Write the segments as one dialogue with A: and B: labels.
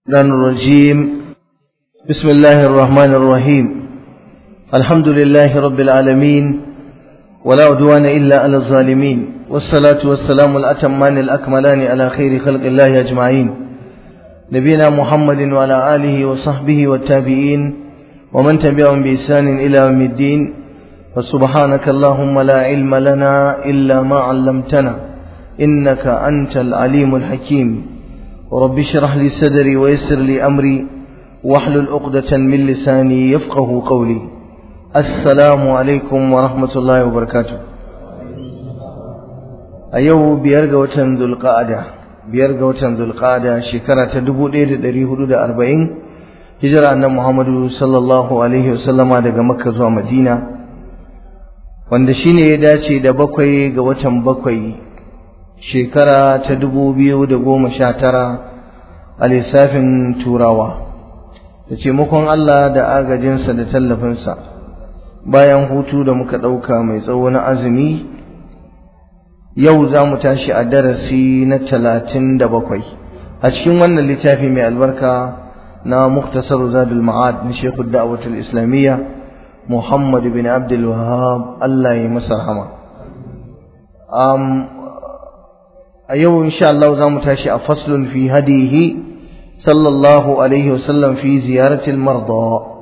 A: الرحمن الرجيم بسم الله الرحمن الرحيم الحمد لله رب العالمين ولا عدوان إلا على الظالمين والصلاة والسلام الأتمان الأكملان على خير خلق الله أجمعين نبينا محمد وعلى آله وصحبه والتابعين ومن تبعهم بإحسان إلى يوم الدين فسبحانك اللهم لا علم لنا إلا ما علمتنا إنك أنت العليم الحكيم رب اشرح لي صدري ويسر لي أمري واحلل عقدة من لساني يفقه قولي السلام عليكم ورحمة الله وبركاته أيوه بيرجع وتن ذو القعدة بيرجع وتن ذو القعدة شكرا تدبو دير دري حدود أربعين هجرة أن محمد صلى الله عليه وسلم daga Makka zuwa Madina wanda shine ya dace da bakwai ga watan bakwai shekara ta dubu biyu da goma sha tara a lissafin turawa da taimakon Allah da agajinsa da tallafinsa bayan hutu da muka ɗauka mai tsawo na azumi yau za mu tashi a darasi na talatin da bakwai a cikin wannan littafi mai albarka na muktasar zadul ma'ad na shekhu da'awatul islamiyya muhammad bin abdul wahab Allah ya masa rahama a yau insha Allah za mu tashi a faslun fi hadihi sallallahu alaihi wasallam fi ziyaratil marda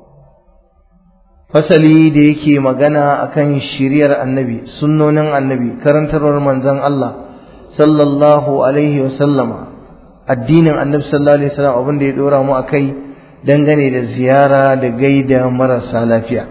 A: fasali da yake magana akan shiriyar annabi sunnonin annabi karantarwar manzon Allah sallallahu alaihi wasallama addinin annabi sallallahu alaihi wasallam abin da ya dora mu akai dangane da ziyara da gaida marasa lafiya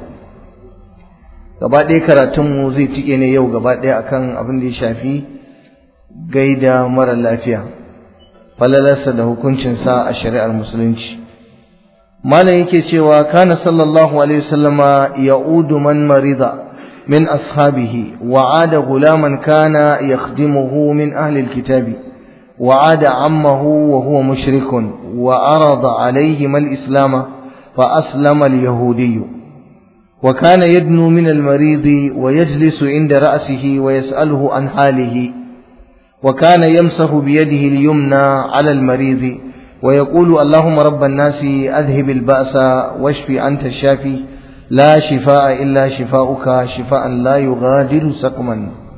A: gaba ɗaya karatunmu zai tike ne yau gaba ɗaya akan abin da ya shafi gaida mara lafiya falalarsa da hukuncinsa a shari'ar musulunci malam yake cewa kana sallallahu alaihi wasallama ya'udu man marida min ashabihi wa'ada gulaman kana yakhdimuhu min ahli alkitabi wa'ada ammahu wa huwa mushrikun wa arada alayhi mal islam fa aslama al-yahudiyyu وكان يدنو من المريض ويجلس عند رأسه ويسأله عن حاله وكان يمسح بيده اليمنى على المريض ويقول اللهم رب الناس أذهب البأس واشف أنت الشافي لا شفاء إلا شفاؤك شفاء لا يغادر سقما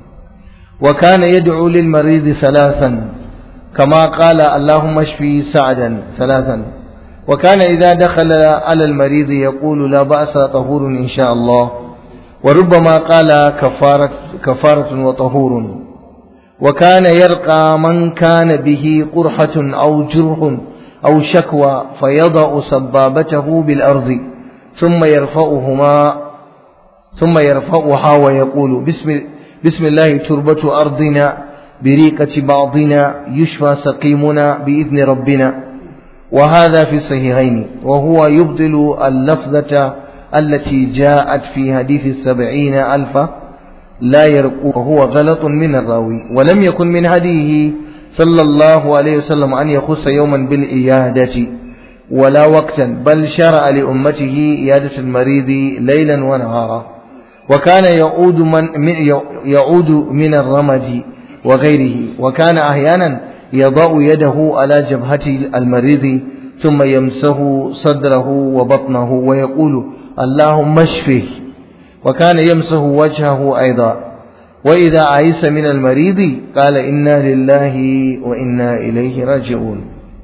A: وكان يدعو للمريض ثلاثا كما قال اللهم اشفي سعدا ثلاثا وكان إذا دخل على المريض يقول لا بأس طهور إن شاء الله وربما قال كفارة, كفارة وطهور وكان يرقى من كان به قرحة أو جرح أو شكوى فيضع سبابته بالأرض ثم يرفعهما ثم يرفعها ويقول بسم, بسم الله تربة أرضنا بريقة بعضنا يشفى سقيمنا بإذن ربنا وهذا في الصحيحين وهو يبطل اللفظة التي جاءت في حديث السبعين ألفا لا يرقو وهو غلط من الراوي ولم يكن من هديه صلى الله عليه وسلم أن يخص يوما بالإيادة ولا وقتا بل شرع لأمته إيادة المريض ليلا ونهارا وكان يعود من يعود من الرمد وغيره وكان أحيانا يضع يده على جبهة المريض ثم يمسه صدره وبطنه ويقول اللهم اشفه وكان يمسه وجهه أيضا وإذا عيس من المريض قال إنا لله وإنا إليه راجعون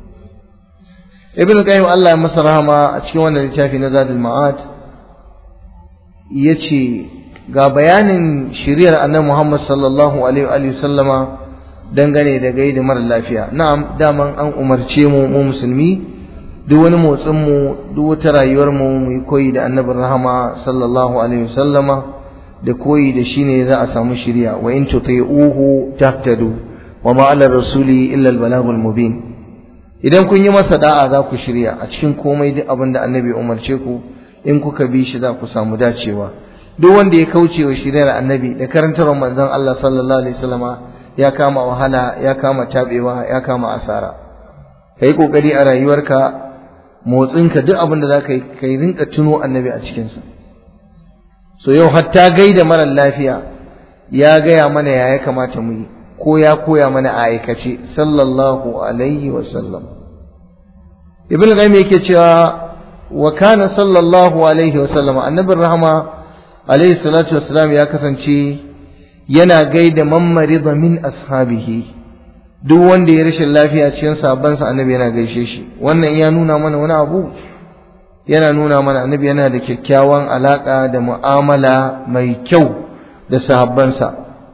A: ابن القيم الله مسرها ما أتشكونا لتافي نزاد المعاد يتشي ga bayanin shiriyar annabi Muhammad sallallahu alaihi wa sallama dangane da gaida mara lafiya na'am daman an umarce mu mu musulmi duk wani motsin mu duk wata rayuwar mu mu yi koyi da annabin rahama sallallahu alaihi wasallama da koyi da shi ne za a samu shiriya wa in tuti'uhu tahtadu wa ma 'ala rasuli illa al-balagul mubin idan kun yi masa da'a za ku shirya a cikin komai duk abin da annabi umarce ku in kuka bi shi za ku samu dacewa duk wanda ya kauce wa shiriyar annabi da karantar manzon Allah sallallahu alaihi wasallama ya kama wahala ya kama tabewa ya kama asara kai kokari a rayuwarka motsinka duk abin da zaka yi kai rinka tuno annabi a cikin sa so yau hatta gaida mara lafiya ya gaya mana ya ya kamata mu yi ko ya koya mana a aikace sallallahu alaihi wasallam ibn qayyim yake cewa wa kana sallallahu alaihi wa sallama annabin rahama alaihi salatu wassalam ya kasance yana gaida man marida min ashabihi duk wanda ya rashin lafiya cikin sabansa annabi yana gaishe shi wannan ya nuna mana wani abu yana nuna mana annabi yana da kyakkyawan alaka da mu'amala mai kyau da sahabbansa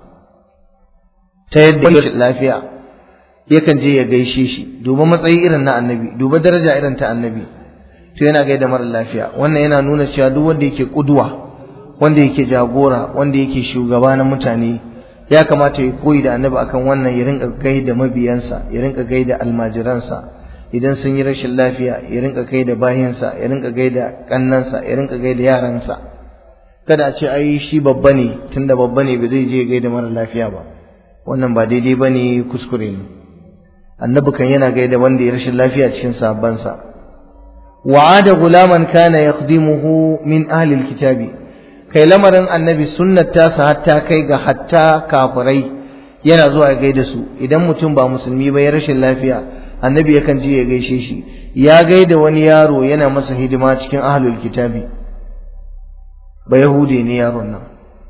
A: ta yadda rashin lafiya yakan je ya gaishe shi duba matsayi irin na annabi duba daraja irin ta annabi to yana gaida mara lafiya wannan yana nuna cewa duk wanda yake kuduwa wanda yake jagora wanda yake shugaba na mutane ya kamata ya koyi da annabi akan wannan ya rinka gaida mabiyansa ya rinka gaida almajiransa idan sun yi rashin lafiya ya rinka gaida bayansa ya rinka gaida kannansa ya rinka gaida yaransa kada a ce ai shi babba ne tunda babba ne ba zai je gaida mara lafiya ba wannan ba daidai bane kuskure ne annabi kan yana gaida wanda ya rashin lafiya cikin sahabbansa wa'ada gulaman kana yakhdimuhu min ahli alkitabi kai lamarin annabi sunnar tasa hatta kai ga hatta kafirai yana zuwa ya gaida su idan mutum ba musulmi ba ya rashin lafiya annabi yakan je ya gaishe shi ya gaida wani yaro yana masa hidima cikin ahlul kitabi ba yahude ne yaron nan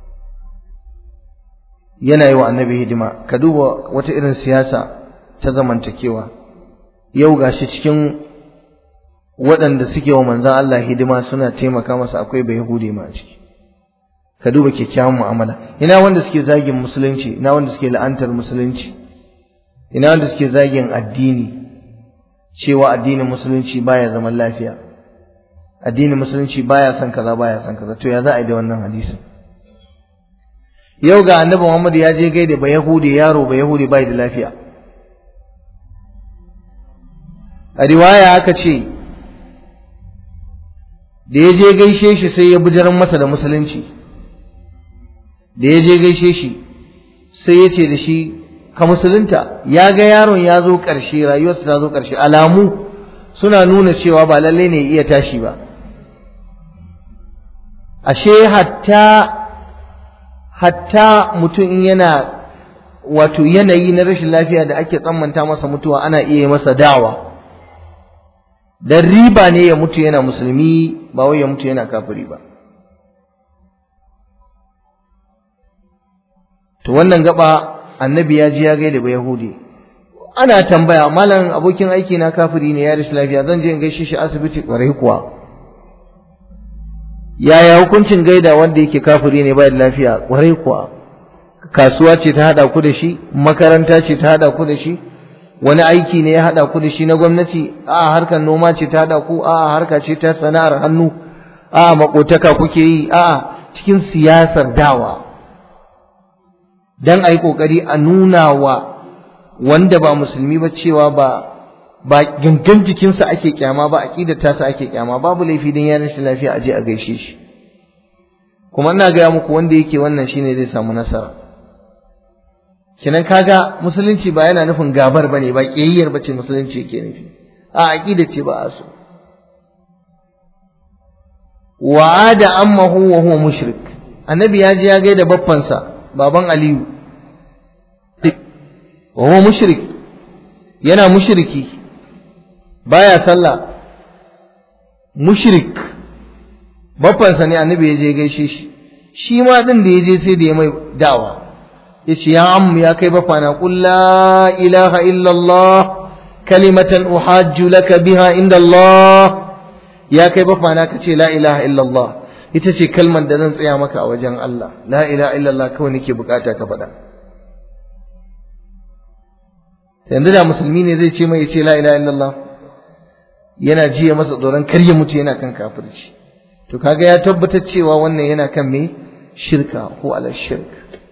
A: yana yi wa annabi hidima ka duba wata irin siyasa ta zamantakewa yau gashi cikin waɗanda suke wa manzan Allah hidima suna taimaka masa akwai bai Yahudi ma a ciki ka duba kyakkyawan mu'amala ina wanda suke zagin musulunci ina wanda suke la'antar musulunci ina wanda suke zagin addini cewa addinin musulunci baya zaman lafiya addinin musulunci baya son kaza baya son kaza to ya za a yi da wannan hadisin yau ga annabi Muhammad ya je gaida ba Yahudi yaro ba Yahudi bai da lafiya a riwaya aka ce da ya je gaishe shi sai ya bujaran masa da musulunci da ya je gaishe shi sai ya ce da shi ka musulunta ya ga yaron ya zo ƙarshe rayuwarsa ta zo ƙarshe alamu suna nuna cewa ba lallai ne iya tashi ba ashe hatta hatta mutum in yana wato yanayi na rashin lafiya da ake tsammanta masa mutuwa ana iya masa dawa dan riba ne ya mutu yana musulmi ba wai ya mutu yana kafiri ba to wannan gaba annabi ya ji ya gaida ba yahudi ana tambaya malam abokin aiki na kafiri ne ya rashin lafiya zan je in gaishe shi asibiti kwarai kuwa yaya hukuncin gaida wanda yake kafiri ne ba da lafiya kwarai kuwa kasuwa ce ta hada ku da shi makaranta ce ta hada ku da shi wani aiki ne ya hada ku da shi na gwamnati a harkar noma ce ta hada ku a harka ce ta sana'ar hannu a makotaka kuke yi a cikin siyasar dawa dan ayi kokari a nuna wa wanda ba musulmi ba cewa ba ba gangan jikinsa ake kyama ba aqidar tasa ake kyama babu laifi dan ya rashin lafiya aje a gaishe shi kuma ina gaya muku wanda yake wannan shine zai samu nasara kinan kaga musulunci ba yana nufin gabar bane ba kiyayyar bace musulunci yake nufi a aqida ce ba a so wa'ada ammahu wa huwa mushrik annabi ya ji ya gaida baffansa baban aliyu wa huwa mushrik yana mushriki baya sallah mushrik baffansa ne annabi ya je gaishe shi shi ma din da ya je sai da ya mai dawa ya ce ya ammu ya kai bafana qul la ilaha illallah kalimatan uhajju laka biha inda Allah ya kai bafana ka ce la ilaha illallah ita ce kalmar da zan tsaya maka a wajen Allah la ilaha illallah kawai nake bukata ka faɗa yanzu da musulmi ne zai ce mai ya ce la ilaha illallah yana jiya masa tsoron kar ya mutu yana kan kafirci to kaga ya tabbatar cewa wannan yana kan me shirka ko ala shirk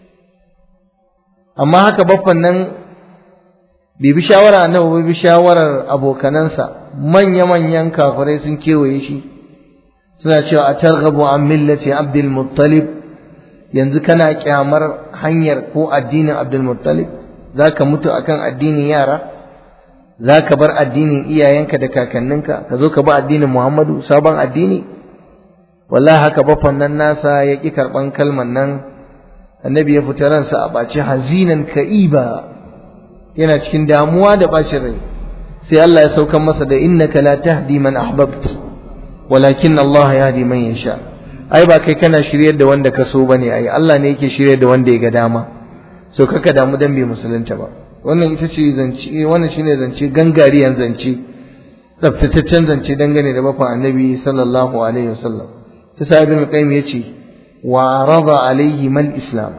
A: amma haka baffan nan bai bi shawara annabi bai bi shawarar abokanansa manya manyan kafirai sun kewaye shi suna cewa a targhabu an millati abdul muttalib yanzu kana kyamar hanyar ko addinin abdul muttalib zaka mutu akan addinin yara za ka bar addinin iyayenka da kakanninka ka zo ka bi addinin Muhammadu sabon addini wallahi haka baffan nan nasa ya ƙi karɓan kalman nan annabi ya fita ransa a ɓaci hazinan ka'iba yana cikin damuwa da ɓacin rai sai Allah ya saukan masa da innaka la tahdi man ahbabt walakin Allah yahdi man yasha ai ba kai kana shiryar da wanda ka so bane ai Allah ne yake shiryar da wanda ya ga dama so kaka damu dan bai musulunta ba wannan ita ce zance wannan shine zance gangariyan zance tsaftataccen zance dangane da bafan annabi sallallahu alaihi wasallam ta sa ibn qayyim yace wa rada alaihi mal islam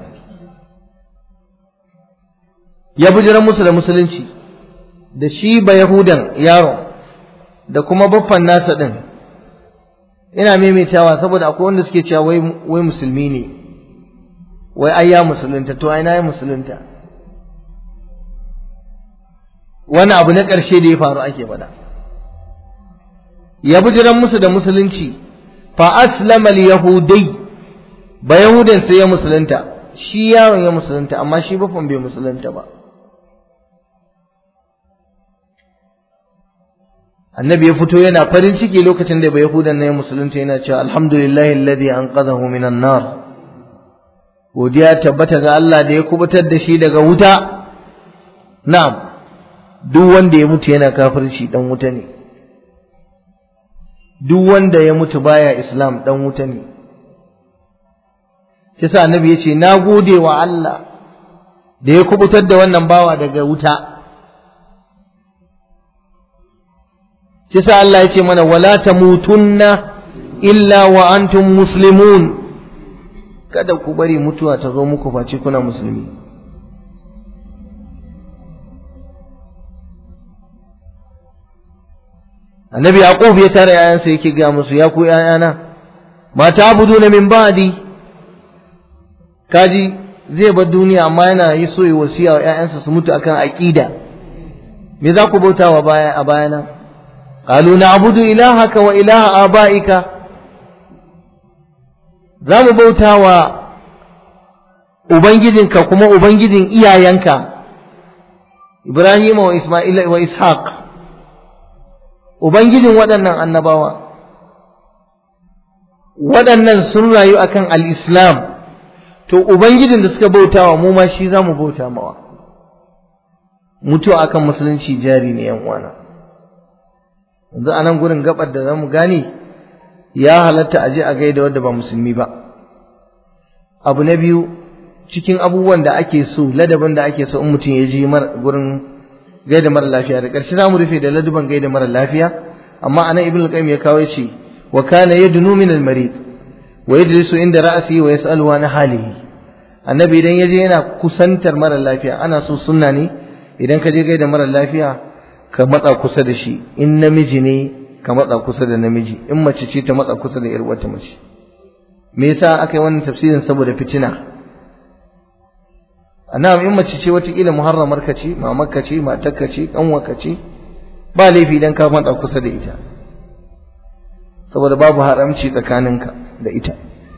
A: ya bujiran musu da musulunci da shi ba yahudan yaron da kuma baffan nasa din ina maimaitawa saboda akwai wanda suke cewa wai wai musulmi ne wai ai ya musulunta to ai na yi musulunta wani abu na ƙarshe da ya faru ake faɗa ya bujiran musu da musulunci fa aslama al-yahudai ba yahudan sai ya musulunta shi yaron ya musulunta amma shi bafan bai musulunta ba annabi ya fito yana farin ciki lokacin da bai yahudan na ya musulunta yana cewa alhamdulillahi alladhi anqadhahu minan nar godiya tabbata ga Allah da ya kubutar da shi daga wuta na'am duk wanda ya mutu yana kafirci dan wuta ne duk wanda ya mutu baya islam dan wuta ne kisa annabi yace na gode wa Allah da ya kubutar da wannan bawa daga wuta kisa Allah yace mana wala tamutunna illa wa antum muslimun kada ku bari mutuwa ta zo muku face kuna musulmi annabi yaqub ya tare yayansa yake ga musu ya ku yayana ma ta'buduna min ba'di kaji zai bar duniya amma yana yi so yi wasiya wa yayansa su mutu akan aqida me za ku bautawa baya a bayana qalu na'budu ilahaka wa ilaha abaika za mu bautawa ubangijinka kuma ubangijin iyayenka Ibrahim wa Isma'il wa Ishaq Ubangijin waɗannan annabawa, waɗannan sun rayu akan al'islam, to Ubangijin da suka bautawa mu ma shi za mu bauta mawa. Mutuwa akan musulunci jari ne uwana. Yanzu a nan gurin gabar da za mu gane ya halatta a je a gaida wadda ba musulmi ba. Abu na biyu, cikin abubuwan da ake so, ladabin da ake so in mutum ya je gurin gaida mara lafiya da ƙarshe za mu rufe da laduban gaida mara lafiya amma anan ibn al-qayyim ya kawo ce wa kana yadnu min al-marid wa yajlisu inda ra'si wa yas'alu an halihi annabi idan yaje yana kusantar mara lafiya ana so sunna ne idan ka je gaida mara lafiya ka matsa kusa da shi in namiji ne ka matsa kusa da namiji in mace ce ta matsa kusa da yar wata mace me yasa aka yi wannan tafsirin saboda fitina na'am in mace ce watakila muharramar ka ce mamar ka ce matar ka ce kanwar ka ce ba laifi idan ka matsa kusa da ita saboda babu haramci tsakaninka da ita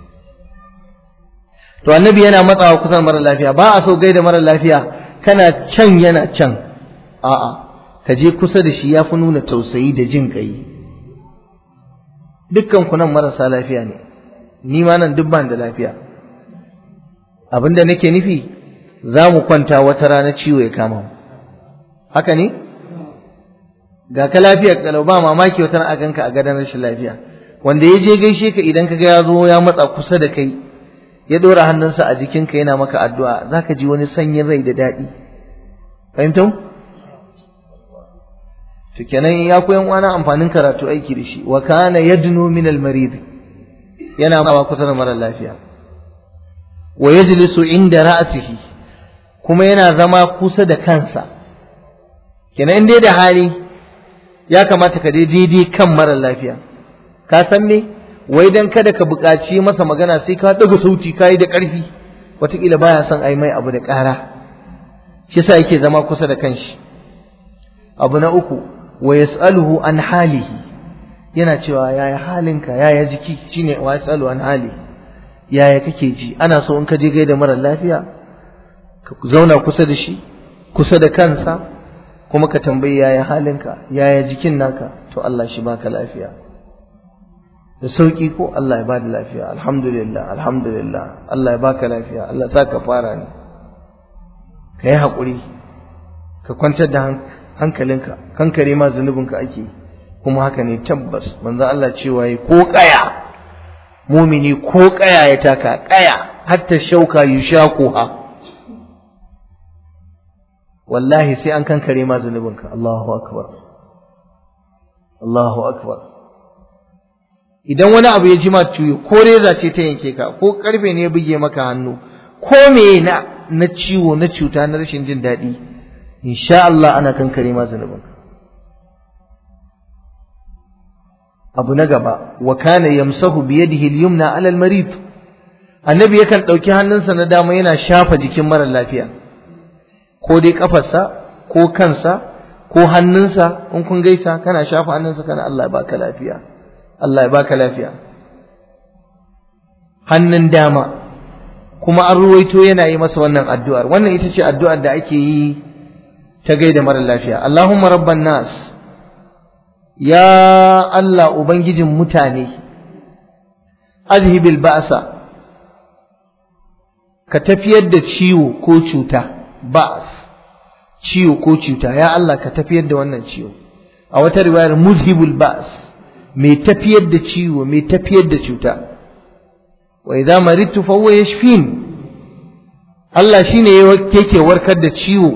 A: to annabi yana matsawa kusa mara lafiya ba a so gaida mara lafiya kana can yana can a'a ka je kusa da shi ya fi nuna tausayi da jin kai dukkan ku nan marasa lafiya ne ni ma nan duk ban da lafiya abinda nake nufi za mu kwanta wata rana ciwo ya kama mu haka ne ga ka lafiyar kalau ba mamaki wata rana a ganka a gadon rashin lafiya wanda ya je gaishe ka idan ka ga ya zo ya matsa kusa da kai ya ɗora hannunsa a jikinka yana maka addu'a za ka ji wani sanyin rai da daɗi fahimtau to kenan ya koyan wani amfanin karatu aiki da shi wa kana yadnu min al marid yana ma kusa da mara lafiya wa yajlisu inda ra'sihi kuma yana zama kusa da kansa kenan dai da hali ya kamata ka dai daidai kan mara lafiya ka san me wai dan kada ka buƙaci masa magana sai ka ɗaga sauti ka yi da ƙarfi wataƙila baya son ai mai abu da ƙara shi yasa yake zama kusa da kanshi abu na uku wa yas'aluhu an halihi yana cewa yaya halinka yaya jiki shine wa yas'alu an hali yaya kake ji ana so in ka je gaida mara lafiya ka zauna kusa da shi kusa da kansa kuma ka tambayi yaya halinka yaya jikin naka to Allah shi baka lafiya da sauki ko Allah ya bada lafiya alhamdulillah alhamdulillah Allah ya baka lafiya Allah sa ka fara ne ka yi haƙuri ka kwantar da hankalinka kankare ma zunubinka ake kuma haka ne tabbas manzo Allah cewa yi ko kaya mumini ko kaya ya taka kaya hatta shauka yushaquha wallahi sai an kankare ma zunubinka Allahu akbar Allahu akbar idan wani abu ya ji ma ciwo ko reza ce ta yanke ka ko karfe ne ya buge maka hannu ko me na na ciwo na cuta na rashin jin daɗi insha Allah ana kankare ma zunubinka abu na gaba wa kana yamsahu bi yadihi al-yumna ala al-marid annabi yakan dauki hannunsa na dama yana shafa jikin mara lafiya ko dai kafarsa ko kansa ko hannunsa in kun gaisa kana shafa hannunsa kana Allah ya baka lafiya Allah ya baka lafiya hannun dama kuma an ruwaito yana yi masa wannan addu'ar wannan ita ce addu'ar da ake yi ta gaida mara lafiya Allahumma rabban nas ya Allah ubangijin mutane azhibil ba'sa ka tafiyar da ciwo ko cuta ba'as ciwo ko cuta ya Allah ka tafiyar da wannan ciwo a wata riwayar muzhibul ba'as mai tafiyar da ciwo mai tafiyar da cuta wa idza maridtu fa huwa yashfin Allah shine yake warkar da ciwo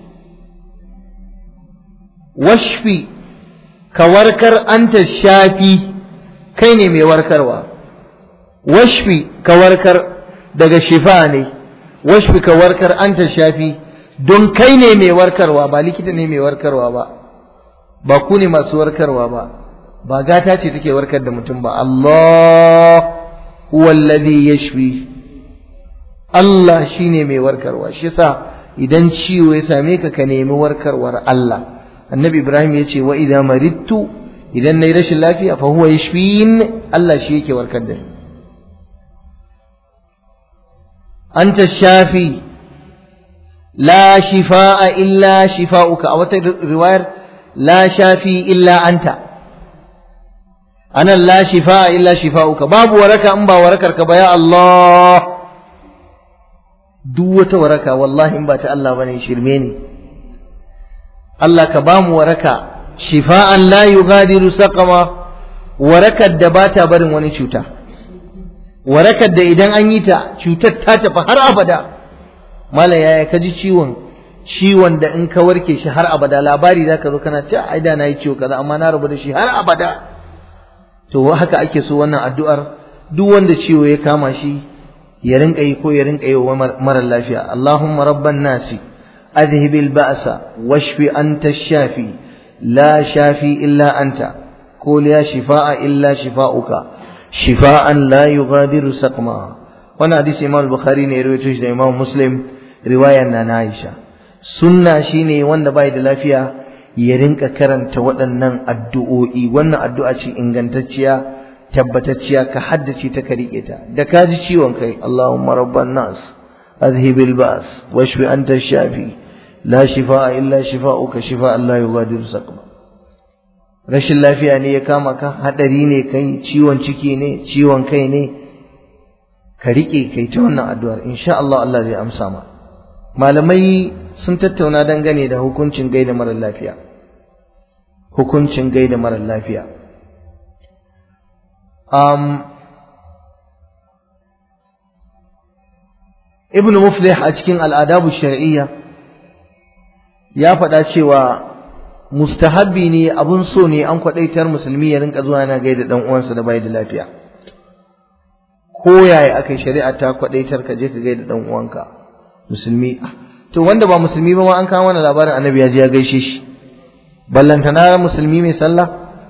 A: washfi ka warkar anta shafi kai ne mai warkarwa washfi ka warkar daga shifa ne washfi ka warkar anta shafi don kai ne mai warkarwa ba likita ne mai warkarwa ba ba ku ne masu warkarwa ba ba gata ce take warkar da mutum ba Allah huwa alladhi yashfi Allah shine mai warkarwa shi yasa idan ciwo ya same ka ka nemi warkarwar Allah annabi Ibrahim ya ce wa idza maridtu idan nayi rashin lafiya fa huwa yashfin Allah shi yake warkar da ni anta shafi la shifaa illa shifauka a wata riwayar la shafi illa anta anan la shifaa illa shifauka babu waraka in ba warakar ka ba ya Allah duk wata waraka wallahi in ba ta Allah bane shirme ne Allah ka bamu waraka shifa'an la yughadiru saqama warakar da bata barin wani cuta warakar da idan an yi ta cutar ta tafi har abada mala yaya ka ji ciwon ciwon da in ka warke shi har abada labari zaka zo kana ce ai da na yi ciwo kaza amma na rabu da shi har abada to haka ake so wannan addu'ar duk wanda ciwo ya kama shi ya rinka yi ko ya rinka yi wa mara lafiya Allahumma rabban nasi adhhib al-ba'sa washfi anta shafi la shafi illa anta ko la shifaa illa shifauka shifaan la yughadiru saqma wannan hadisi Imam Bukhari ne ya rawaito shi da Imam Muslim riwayar na Aisha sunna shine wanda bai da lafiya ya rinka karanta waɗannan addu'o'i wannan addu'a ce ingantacciya tabbatacciya ka haddace ta ka riƙe ta da ka ji ciwon kai Allahumma rabban nas azhibil ba's washfi anta shafi la shifaa illa shifaa'uka shifaa'an la yughadiru saqma rashin lafiya ne ya kama ka hadari ne kai ciwon ciki ne ciwon kai ne ka riƙe kai ta wannan addu'ar insha Allah Allah zai amsa ma malamai sun tattauna dangane da hukuncin gaida mara lafiya hukuncin gaida mara lafiya um, ibn muflih a cikin al'adabu shar'iyya ya faɗa cewa mustahabbi ne abun so ne an kwaɗaitar musulmi ya rinka zuwa yana gaida ɗan uwansa da bai da lafiya ko yaya aka shari'a ta kwaɗaitar ka je ka gaida ɗan uwanka musulmi to wanda ba musulmi ba ma an kawo mana labarin annabi ya je ya gaishe shi ballantana musulmi mai sallah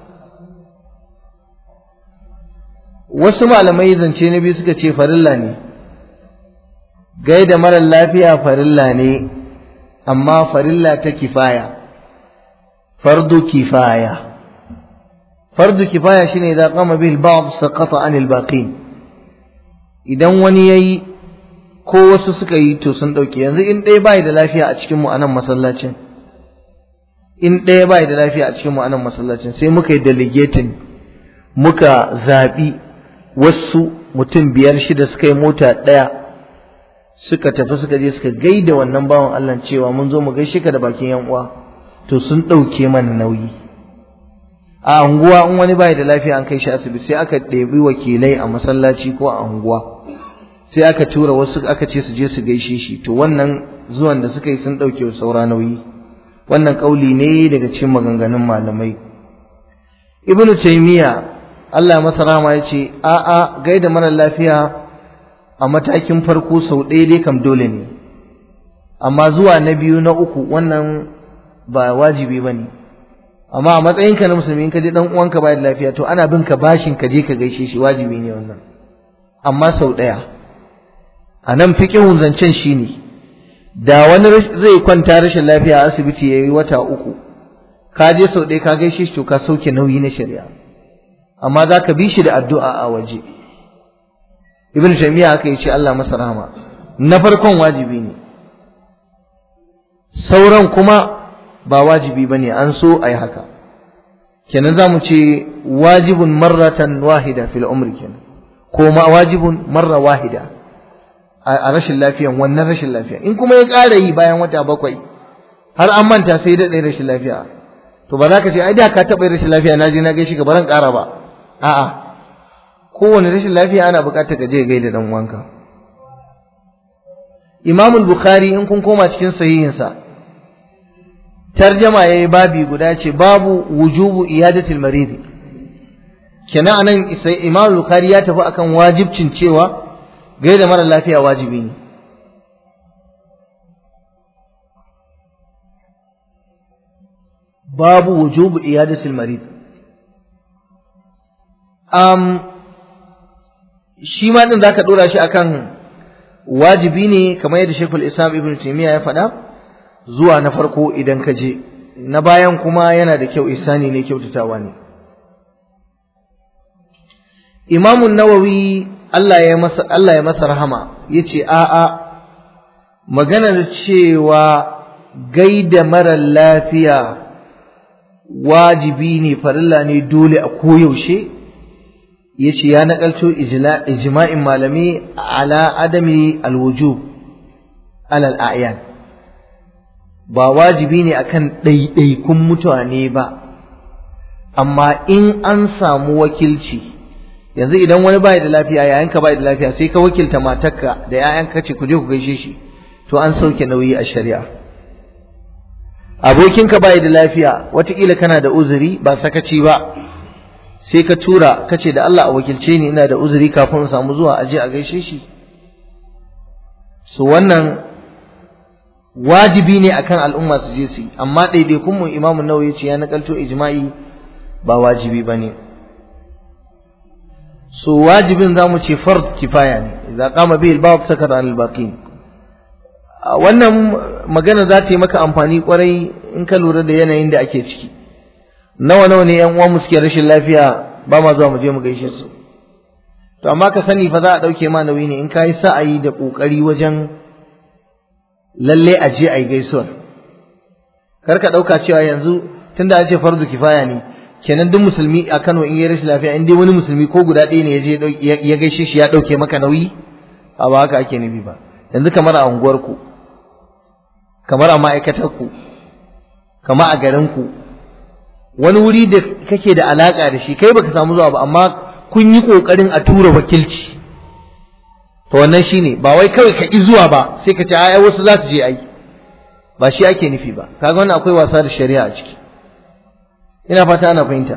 A: wasu malamai zance na biyu suka ce farilla ne gaida mara lafiya farilla ne amma farilla ta kifaya fardu kifaya fardu kifaya shine idan qama bihi al-ba'd saqata an al-baqin idan wani yayi ko wasu suka yi to sun dauke yanzu in ɗaya bai da lafiya a cikin mu anan masallacin in ɗaya bai da lafiya a cikin mu anan masallacin sai muka yi delegating muka zaɓi wasu mutum biyar shida suka yi mota ɗaya suka tafi suka je suka gaida wannan bawan Allah cewa mun zo mu gaishe ka da bakin yan uwa to sun ɗauke mana nauyi a anguwa in wani bai da lafiya an kai shi asibiti sai aka ɗebi wakilai a masallaci ko a anguwa sai aka tura wasu aka ce su je su gaishe shi to wannan zuwan da suka yi sun ɗauke saura nauyi wannan ƙauli ne daga cikin maganganun malamai ibnu taymiya Allah masa rahama ya ce a'a gaida mara lafiya a matakin farko sau ɗaya dai kam dole ne amma zuwa na biyu na uku wannan ba wajibi ba ne amma a matsayinka na musulmi in ka je dan uwanka ba da lafiya to ana bin ka bashin ka je ka gaishe shi wajibi ne wannan amma sau ɗaya a nan fiƙihun zancen shi ne da wani zai kwanta rashin lafiya a asibiti ya yi wata uku ka je sau ɗaya ka gaishe shi to ka sauke nauyi na shari'a amma za ka bi shi da addu'a a waje ibn taymiya haka yace Allah masa rahama na farkon wajibi ne sauran kuma ba wajibi bane an so ayi haka kenan zamu ce wajibun marratan wahida fil umri kenan ko ma wajibun marra wahida a rashin lafiyan wannan rashin lafiya in kuma ya ƙara yi bayan wata bakwai har an manta sai da rashin lafiya to ba za ka ce ai da ka taɓa rashin lafiya na je na gaishe ka baran ƙara ba a'a kowane rashin lafiya ana buƙatar ka je gaida dan uwanka Imam al-Bukhari in kun koma cikin sahihinsa tarjama yayi babi guda ce babu wujubu iyadatil marid kenan anan sai Imam al-Bukhari ya tafi akan wajibcin cewa gaida mara lafiya wajibi ne babu wujubu iyadatil marid um, shi ma din zaka dora shi akan wajibi ne kamar yadda Sheikhul Islam Ibn Taymiyyah ya faɗa zuwa na farko idan ka je na bayan kuma yana da kyau isani ne kyautatawa ne Imam Nawawi Allah ya masa Allah ya masa rahama yace a a maganar cewa gaida mara lafiya wajibi ne farilla ne dole a koyaushe yace ya nakalto ijma'in malami ala adami alwujub ala al'ayan ba wajibi ne akan ɗaiɗaikun mutane ba amma in an samu wakilci yanzu idan wani bai da lafiya yayanka bai da lafiya sai ka wakilta matarka da yayanka ce ku je ku gaishe shi to an sauke nauyi a shari'a abokinka bai da lafiya watakila kana da uzuri ba sakaci ba sai ka tura ka ce da Allah a wakilce ni ina da uzuri kafin in samu zuwa aje a gaishe shi so wannan wajibi ne akan al'umma su je su yi amma ɗaiɗaikun mu imamu nawawi ce ya nakalto ijma'i ba wajibi ba ne so wajibin za mu ce fard kifaya ne idza qama bihi al-ba'd sakata an al-baqin wannan magana za ta yi maka amfani kwarai in ka lura da yanayin da ake ciki nawa nawa ne yan uwan mu suke rashin lafiya ba ma zuwa mu je mu gaishe su to amma ka sani fa za a dauke ma nauyi ne in kai sa'ayi da kokari wajen lalle a je ai gaisuwar kar ka dauka cewa yanzu tunda an ce farzu kifaya ne kenan duk musulmi a Kano in yi rashin lafiya in dai wani musulmi ko guda ɗaya ne ya je ya gaishe shi ya dauke maka nauyi a ba haka ake nufi ba yanzu kamar a unguwarku kamar a ma'aikatarku kamar a garinku wani wuri da kake da alaka da shi kai baka samu zuwa ba amma kun yi kokarin a tura wakilci to wannan shine ba wai kawai ka ki zuwa ba sai ka ce ai wasu za su je ai ba shi ake nufi ba kaga wannan akwai wasa da shari'a a ciki ina fata ana fahimta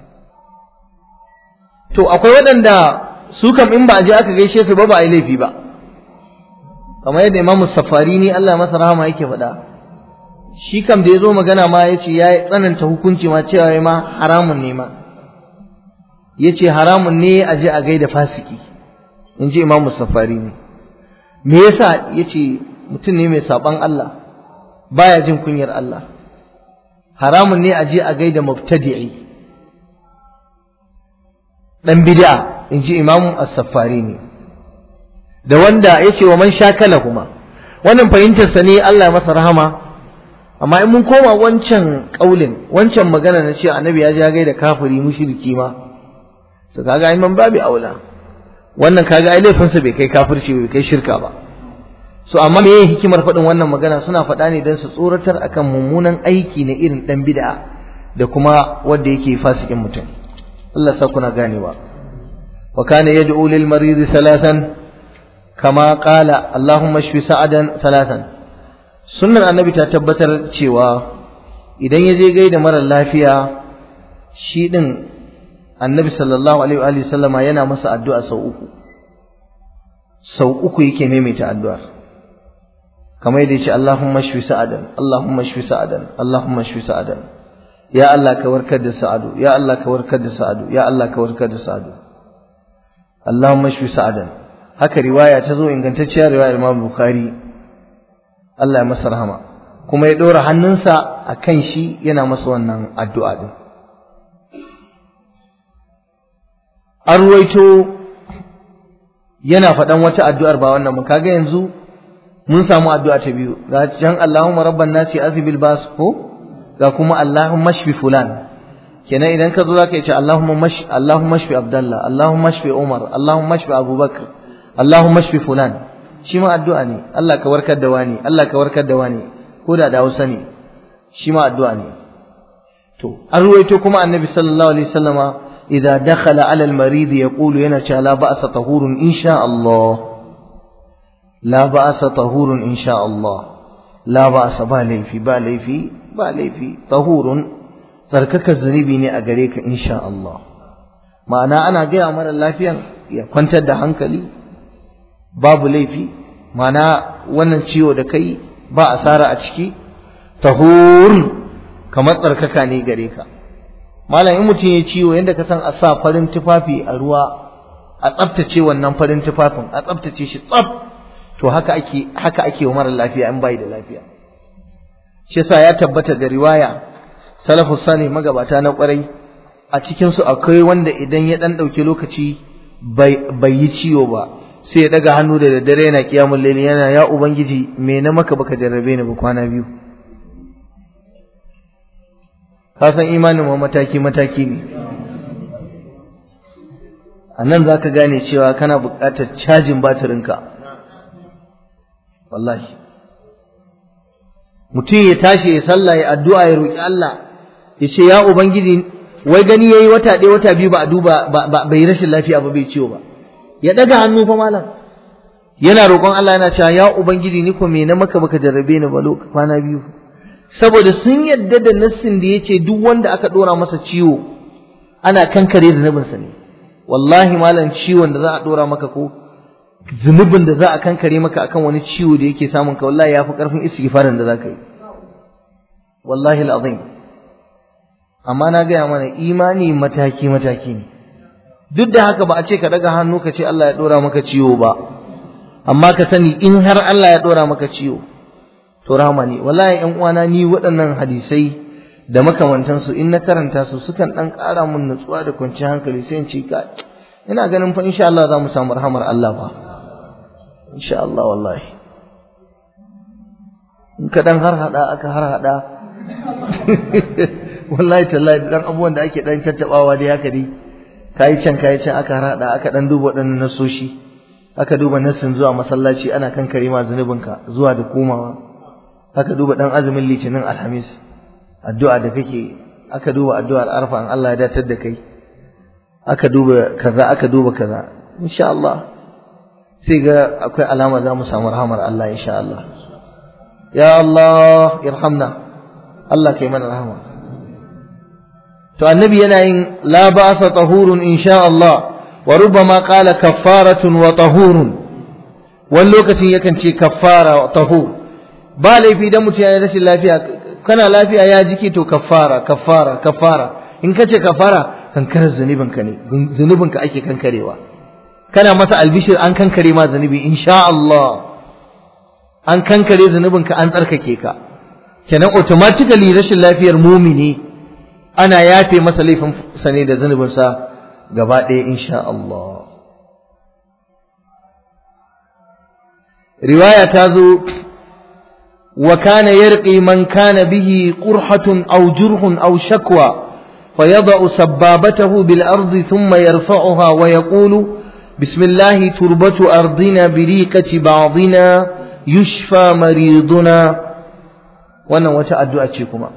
A: to akwai waɗanda su kam in ba a je aka gaishe su ba ba a yi laifi ba kamar yadda imamu safari ne Allah masa rahama yake faɗa shi kam da ya zo magana ma ya ce ya tsananta hukunci ma cewa ya ma haramun ne ma ya ce haramun ne a je a gaida fasiki in ji imamu safari ne me yasa ya ce mutum ne mai saɓan Allah baya jin kunyar Allah haramun ne a je a gaida mubtadi'i dan bid'a in ji imamu as-safari ne da wanda ya ce wa man shakala kuma wannan fahimtarsa ne Allah masa rahama amma in mun koma wancan kaulin wancan magana na cewa annabi ya ja gaida kafiri mushriki ma to kaga ai man babu aula wannan kaga ai laifinsa bai kai kafirci bai kai shirka ba so amma me hikimar faɗin wannan magana suna faɗa ne don su tsoratar akan mummunan aiki na irin ɗan bid'a da kuma wanda yake fasikin mutum Allah sa kuna ganewa wa kana yad'u lil marid thalathan kama qala Allahumma shfi sa'adan thalathan sunnar annabi ta tabbatar cewa idan ya je gaida mara lafiya shi din annabi sallallahu alaihi wa sallama yana masa addu'a sau uku sau uku yake maimaita addu'ar kamar yadda yace Allahumma shfi sa'adan Allahumma shfi sa'adan Allahumma shfi sa'adan ya Allah ka warkar da sa'adu ya Allah ka warkar da sa'adu ya Allah ka warkar da sa'adu Allahumma shfi sa'adan haka riwaya ta zo ingantacciyar riwayar Imam Bukhari Allah ya masa rahama kuma ya dora hannunsa akan shi yana masa wannan addu'a din an ruwaito yana faɗan wata addu'ar ba wannan mu kaga yanzu mun samu addu'a ta biyu ga jan Allahumma rabban nasi azbil bas ko ga kuma Allahumma shfi fulan kenan idan ka zo zaka yi ce Allahumma mash Allahumma shfi Abdullah Allahumma shfi Umar Allahumma shfi Abubakar Allahumma shfi fulan shi ma addu'a ne Allah ka warkar da wani Allah ka warkar da wani ko da da Hausa ne shi ma addu'a ne to an ruwaito kuma annabi sallallahu alaihi wasallama idza dakhala ala al-marid yaqulu yana cewa la ba'sa tahurun insha Allah la ba'sa tahurun insha Allah la ba'sa ba laifi ba laifi ba laifi tahurun tsarkaka zunubi ne a gare ka insha Allah ma'ana ana gaya mara lafiyan ya kwantar da hankali babu laifi ma'ana wannan ciwo da kai ba asara a ciki tahur kamar tsarkaka ne gare ka malam in mutum ya ciwo yadda ka san a sa farin tufafi a ruwa a tsaftace wannan farin tufafin a tsaftace shi tsaf to haka ake haka ake wa mara lafiya in bai da lafiya shi yasa ya tabbata da riwaya salafu sani magabata na kwarai a cikin su akwai wanda idan ya dan dauki lokaci bai bai yi ciwo ba sai ya daga hannu da daddare yana kiyamul layli yana ya ubangiji me na maka baka jarrabe ni ba kwana biyu ka san imanin ma mataki mataki ne a nan za ka gane cewa kana buƙatar cajin batirinka wallahi mutum ya tashi ya sallah ya addu'a ya roƙi Allah ya ce ya ubangiji wai gani yayi wata ɗaya wata biyu ba a duba ba bai rashin lafiya ba bai ciwo ba ya ɗaga hannu fa malam yana roƙon Allah yana cewa ya ubangiji ni ko me na maka baka jarrabe ni ba lokacin kwana biyu saboda sun yadda da nassin da yace duk wanda aka dora masa ciwo ana kankare zunubinsa ne wallahi malam ciwon da za a dora maka ko zunubin da za a kankare maka akan wani ciwo da yake samun ka wallahi yafi karfin istighfarin da zaka yi wallahi alazim amma na gaya mana imani mataki mataki ne duk da haka ba a ce ka daga hannu ka ce Allah ya dora maka ciwo ba amma ka sani in har Allah ya dora maka ciwo to rahama ne wallahi ƴan uwana ni waɗannan hadisai da makamantansu in na karanta su sukan ɗan ƙara mun nutsuwa da kwanciyar hankali sai in ce ka ina ganin fa insha Allah za mu samu rahamar Allah ba insha Allah wallahi in ka dan har hada aka har hada wallahi tallahi dan abubuwan da ake dan tattabawa dai haka dai kai can kai can aka har hada aka dan duba waɗannan nasoshi aka duba nassin zuwa masallaci ana kankare ma zunubinka zuwa da komawa aka duba dan azumin litinin alhamis addu'a da kake aka duba addu'ar arfa an Allah ya datar da kai aka duba kaza aka duba kaza insha Allah sai ga akwai alama za mu samu rahamar Allah insha Allah ya Allah irhamna Allah kai mana rahama to annabi yana yin la ba'sa tahurun insha Allah wa rubbama qala kaffaratun wa tahurun wani lokacin yakan ce kaffara wa tahur ba laifi dan mutum ya rashin lafiya kana lafiya ya jiki to kafara kafara kafara in kace kafara kankarar zunubin ka ne zunubin ka ake kankarewa kana masa albishir an kankare ma zunubi insha Allah an kankare zunubin ka an tsarkake ka kenan automatically rashin lafiyar mumini ana yafe masa laifin sa ne da zunubin sa gaba ɗaya insha Allah riwaya ta zo وكان يرقي من كان به قرحة أو جرح أو شكوى فيضع سبابته بالأرض ثم يرفعها ويقول بسم الله تربة أرضنا بريقة بعضنا yushfa mariduna wannan wata addu'a ce kuma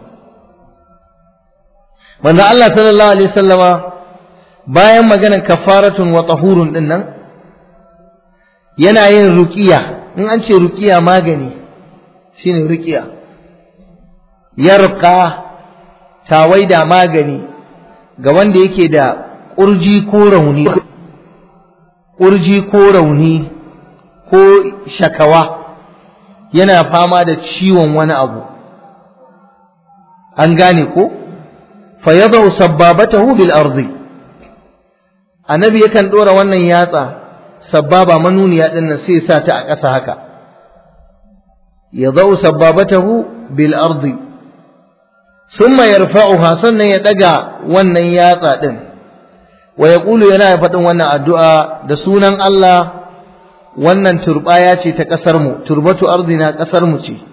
A: manzo Allah sallallahu alaihi wasallama bayan maganar kafaratun wa tahurun din nan yana yin ruqiya in an ce ruqiya magani shine ruqiya yarqa tawaida magani ga wanda yake da kurji ko rauni kurji ko rauni ko shakawa yana fama da ciwon wani abu an gane ko fa yadau sabbabatahu bil ardi annabi yakan dora wannan yatsa sabbaba manuniya din nan sai sa ta a ƙasa haka yadau sabbabatahu bil ardi thumma yarfa'uha sannan ya daga wannan yatsa din wa yaqulu yana faɗin wannan addu'a da sunan Allah wannan turbaya ce ta ƙasar mu turbatu ardina ƙasar mu ce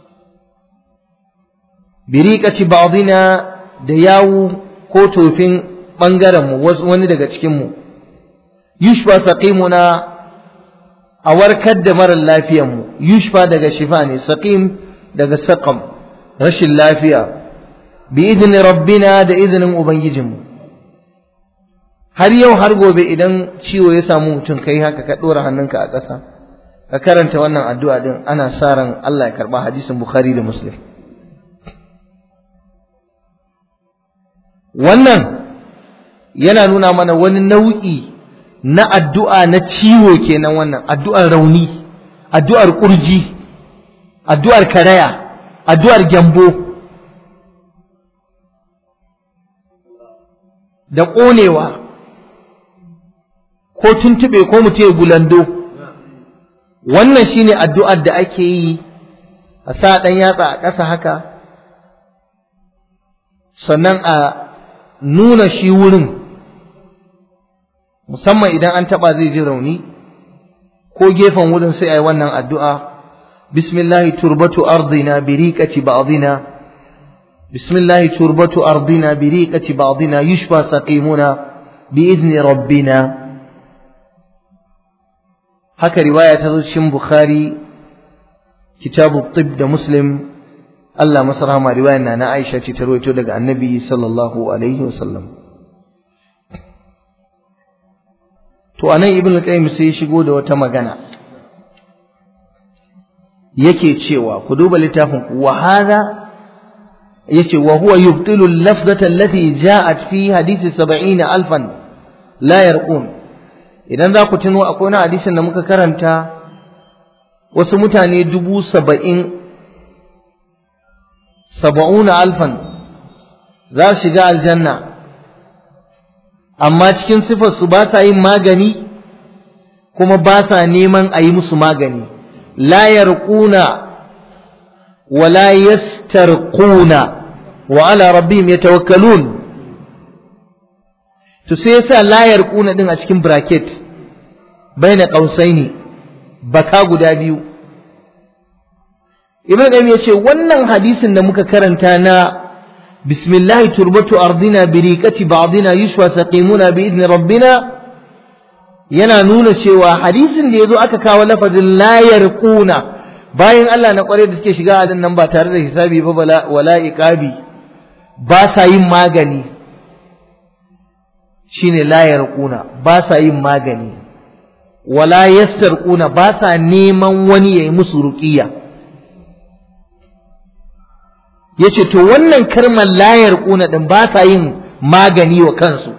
A: biriqati ba'dina da yawu ko tofin ɓangaren mu wani daga cikin mu yushfa saqimuna a warkar da marar lafiyan mu yushfa daga shifa ne saqim daga saqam rashin lafiya bi idni rabbina da izinin ubangijinmu har yau har gobe idan ciwo ya samu mutum kai haka ka dora hannunka a ƙasa ka karanta wannan addu'a din ana sa ran Allah ya karba hadisin Bukhari da Muslim wannan yana nuna mana wani nau'i na addu'a na ciwo kenan wannan addu'ar rauni addu'ar kurji addu'ar karaya addu'ar gyambo da ƙonewa ko tuntuɓe ko mutum ya gulando wannan shine addu'ar da ake yi a sa ɗan yatsa a ƙasa haka sannan a nuna shi wurin musamman idan an taɓa zai ji rauni ko gefen wurin sai a yi wannan addu'a bismillahi turbatu ardina biriƙaci ba'dina بسم الله تربة أرضنا بريقة بعضنا يشفى سقيمنا بإذن ربنا هكا رواية تزوجين بخاري كتاب الطب ده مسلم الله مصرها ما رواية أنا عائشة تروي تولد عن النبي صلى الله عليه وسلم to anan ibn al-qayyim sai ya shigo da wata magana yake cewa ku duba littafin wa hadha yace wa huwa yubtilu al-lafzata allati ja'at fi hadisi 70 alfan la yarqun idan za ku tuno akwai wani hadisin da muka karanta wasu mutane dubu saba'in saba'una alfan za su shiga aljanna amma cikin sifar su ba sa yin magani kuma ba sa neman a yi musu magani la yarquna ولا يسترقون وعلى ربهم يتوكلون to sai yasa layar kuna din a cikin bracket baina qausaini baka guda biyu ibn qayyim yace wannan hadisin da muka karanta na bismillah turbatu ardina biriqati ba'dina yushwa saqimuna bi idni rabbina yana nuna cewa hadisin da yazo aka kawo lafazin layar kuna bayan Allah na kware da suke shiga a nan ba tare da hisabi ba wala iqabi ba sa yin magani shine la yarquna ba sa yin magani wala yastarquna ba sa neman wani yayi musu ruqiya yace to wannan kalmar la yarquna din ba sa yin magani wa kansu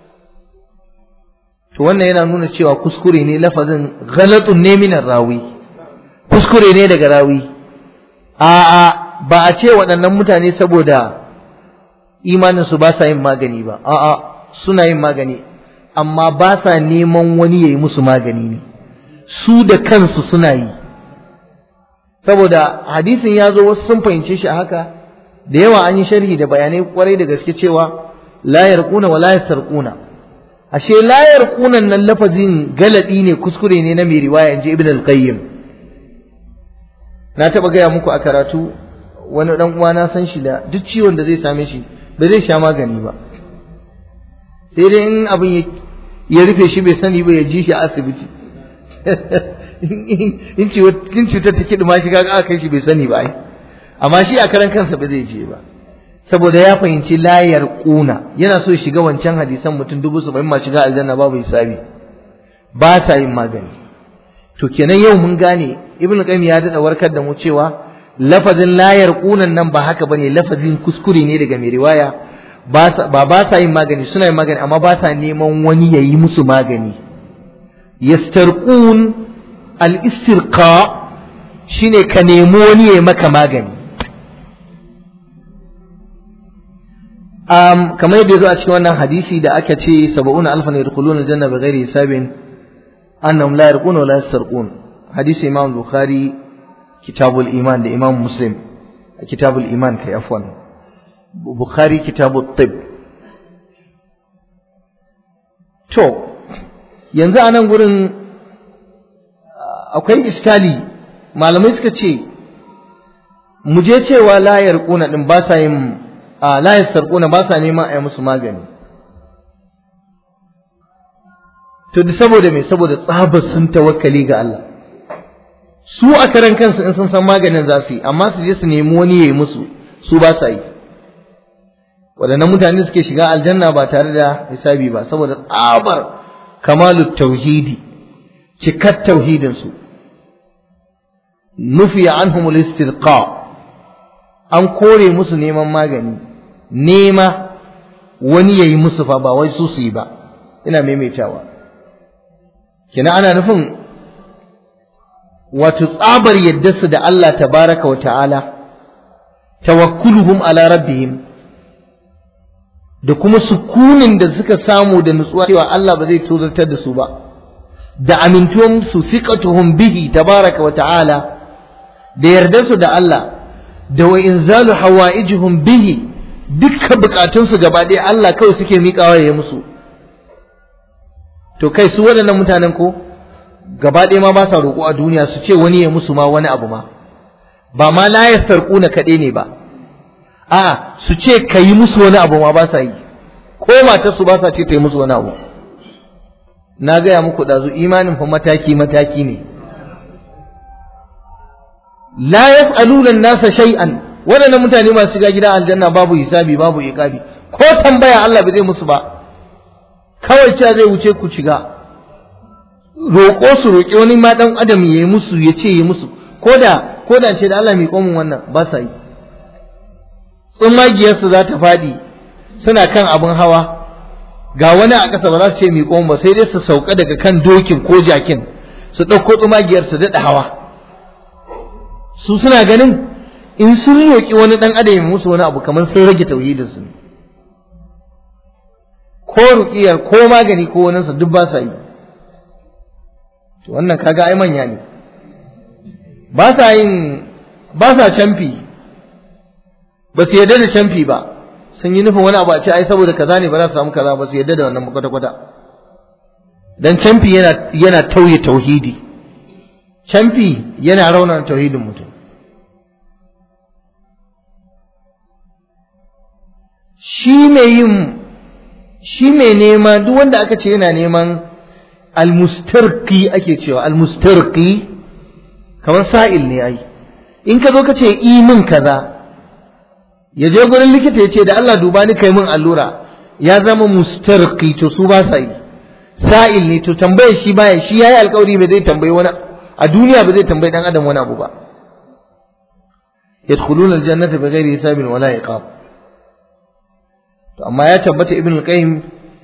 A: to wannan yana nuna cewa kuskure ne lafazin ghalatun ne minar rawi kuskure ne daga rawi a'a ba a ce waɗannan mutane saboda imaninsu ba sa yin magani ba a'a suna yin magani amma ba sa neman wani ya yi musu magani ne su da kansu suna yi saboda hadisin ya zo wasu sun fahimce shi a haka da yawa an yi sharhi da bayanai kwarai da gaske cewa la yarquna wa la yasarquna ashe la yarquna nan lafazin galadi ne kuskure ne na mai riwaya inji ibn al-qayyim na taba gaya muku a karatu wani dan uwa na san shi da duk ciwon da zai same shi ba zai sha magani ba sai dai in abin ya rufe shi bai sani ba ya ji shi a asibiti in cutar ta kiɗi ma shi ga aka kai shi bai sani ba ai amma shi a karan kansa ba zai je ba saboda ya fahimci layar kuna yana so ya shiga wancan hadisan mutum dubu saba'in ma shiga aljanna babu hisabi ba sa yin magani to kenan yau mun gane ibnu qayyim ya dada warkar da mu cewa lafazin layar kunan nan ba haka bane lafazin kuskure ne daga mai riwaya ba ba sa yin magani suna yin magani amma ba sa neman wani ya yi musu magani yastarqun al-istirqa shine ka nemi wani ya yi maka magani um, kamar yadda ya zo a cikin wannan hadisi da aka ce saba'una alfan yadkhuluna aljanna bighairi hisabin annahum la yarquna wa la yastarqun hadisi imam bukhari kitabul iman da imam muslim kitabul iman kai afwan bukhari kitabut tib to yanzu a nan gurin akwai iskali malamai suka ce mu je cewa la yarquna din ba sa yin a la yasarquna ba sa neman a yi musu magani to da saboda me saboda tsabar sun tawakkali ga Allah su a karan kansu in sun san maganin za su yi amma su je su nemi wani ya yi musu su ba sa yi waɗannan mutane suke shiga aljanna ba tare da hisabi ba saboda tsabar kamalu tauhidi cikar tauhidinsu nufi anhumul istirqa an kore musu neman magani nema wani ya yi musu fa ba wai su su yi ba ina maimaitawa kina ana nufin wato tsabar yaddarsu da Allah tabaraka wa ta'ala tawakkuluhum ala rabbihim da kuma sukunin da suka samu da nutsuwa cewa Allah ba zai tozartar da su ba da amintuwan su siqatuhum bihi tabaraka wa ta'ala da yardarsu da Allah da wa inzalu hawaijuhum bihi dukkan bukatunsu gaba ɗaya Allah kawai suke miƙawa ya musu to kai su waɗannan mutanen ko gaba ɗaya ma ba sa roƙo a duniya su ce wani ya musu ma wani abu ma ba ma la yasarquna kaɗai ne ba a su ce ka yi musu wani abu ma ba sa yi ko matar su ba sa ce ta yi musu wani abu na gaya muku ɗazu imanin fa mataki mataki ne la yas'aluna an-nasa shay'an waɗannan mutane masu shiga gidan aljanna babu hisabi babu iqabi ko tambaya Allah bai zai musu ba kawai cewa zai wuce ku shiga roƙo su roƙi wani ma dan adam ya yi musu ya ce yi musu ko da ko da ce da Allah mai komin wannan ba sa yi tsumagiyarsu za ta faɗi suna kan abin hawa ga wani a ƙasa ba za su ce mai komin ba sai dai su sauka daga kan dokin ko jakin su ɗauko tsumagiyar su daɗa hawa su suna ganin in sun roƙi wani ɗan adam ya musu wani abu kamar sun rage tauhidinsu ne ko ruƙiyar ko magani ko waninsa duk ba sa yi to wannan kaga ai manya ne ba sa yin ba sa camfi ba su yarda da camfi ba sun yi nufin wani abu a ce ai saboda kaza ne ba za su samu kaza ba su yarda da wannan kwata kwata dan camfi yana yana tauye tauhidi camfi yana raunana tauhidin mutum shi mai yin shi mai nema duk wanda aka ce yana neman almustarqi ake cewa almustarqi kamar sa'il ne ai in ka zo ka ce i min kaza ya je gurin likita ya ce da Allah duba ni kai min allura ya zama mustarqi to su ba sa yi sa'il ne to tambaye shi baya shi yayi alƙawari ba zai tambayi wani a duniya ba zai tambayi dan adam wani abu ba yadkhuluna aljannata bighairi hisabin wala iqab to amma ya tabbata ibn al-qayyim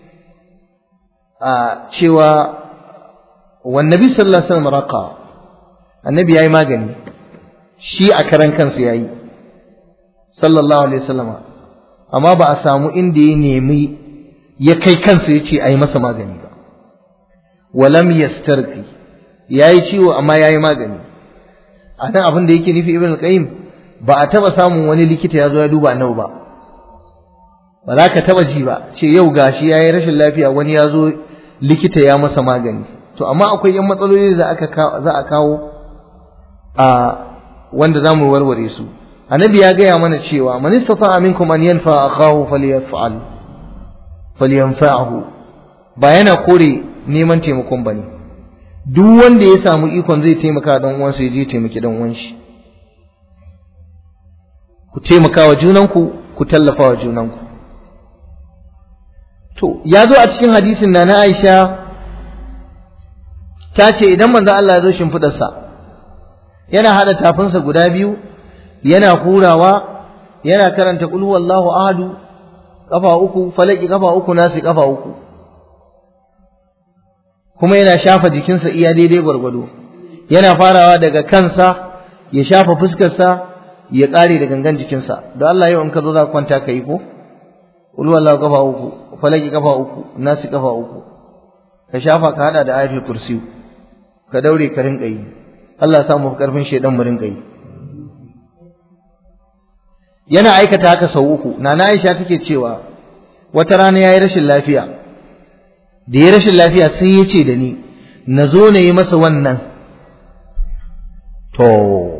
A: a cewa wan nabi sallallahu alaihi wasallam raqa annabi yayi magani shi a karan kansa yayi sallallahu alaihi wasallam amma ba a samu inda ya nemi ya kai kansa ya ce a yi masa magani ba walam yastarqi yayi ciwo amma yayi magani a nan abin da yake nufi ibn al-qayyim ba a taba samun wani likita ya zo ya duba annabi ba ba za ka taba ji ba ce yau gashi yayi rashin lafiya wani ya zo likita ya masa magani to amma akwai yan matsaloli da aka za a kawo a wanda za mu warware su annabi ya gaya mana cewa man istata'a minkum an yanfa akahu falyaf'al falyanfa'hu ba yana kore neman taimakon bane duk wanda ya samu ikon zai taimaka dan uwansa ya je taimaki dan uwan shi ku taimaka wa junanku ku tallafa wa junanku to ya zo a cikin hadisin na na Aisha ta ce idan manzo Allah ya zo shimfidarsa yana hada tafinsa guda biyu yana hurawa yana karanta qul huwallahu ahadu kafa uku falaki kafa uku nasi kafa uku kuma yana shafa jikinsa iya daidai gwargwado yana farawa daga kansa ya shafa fuskarsa ya ƙare da gangan jikinsa da Allah yau in ka zo za ka kwanta ka yi ko qul huwallahu kafa uku falaki kafa uku nasi kafa uku ka shafa ka hada da ayatul kursi ka daure ka rinka yi Allah ya samu karfin shedan mu rinka yi yana aikata haka sau uku nana Aisha take cewa wata rana yayi rashin lafiya da ya rashin lafiya sai ya ce da ni na zo na yi masa wannan to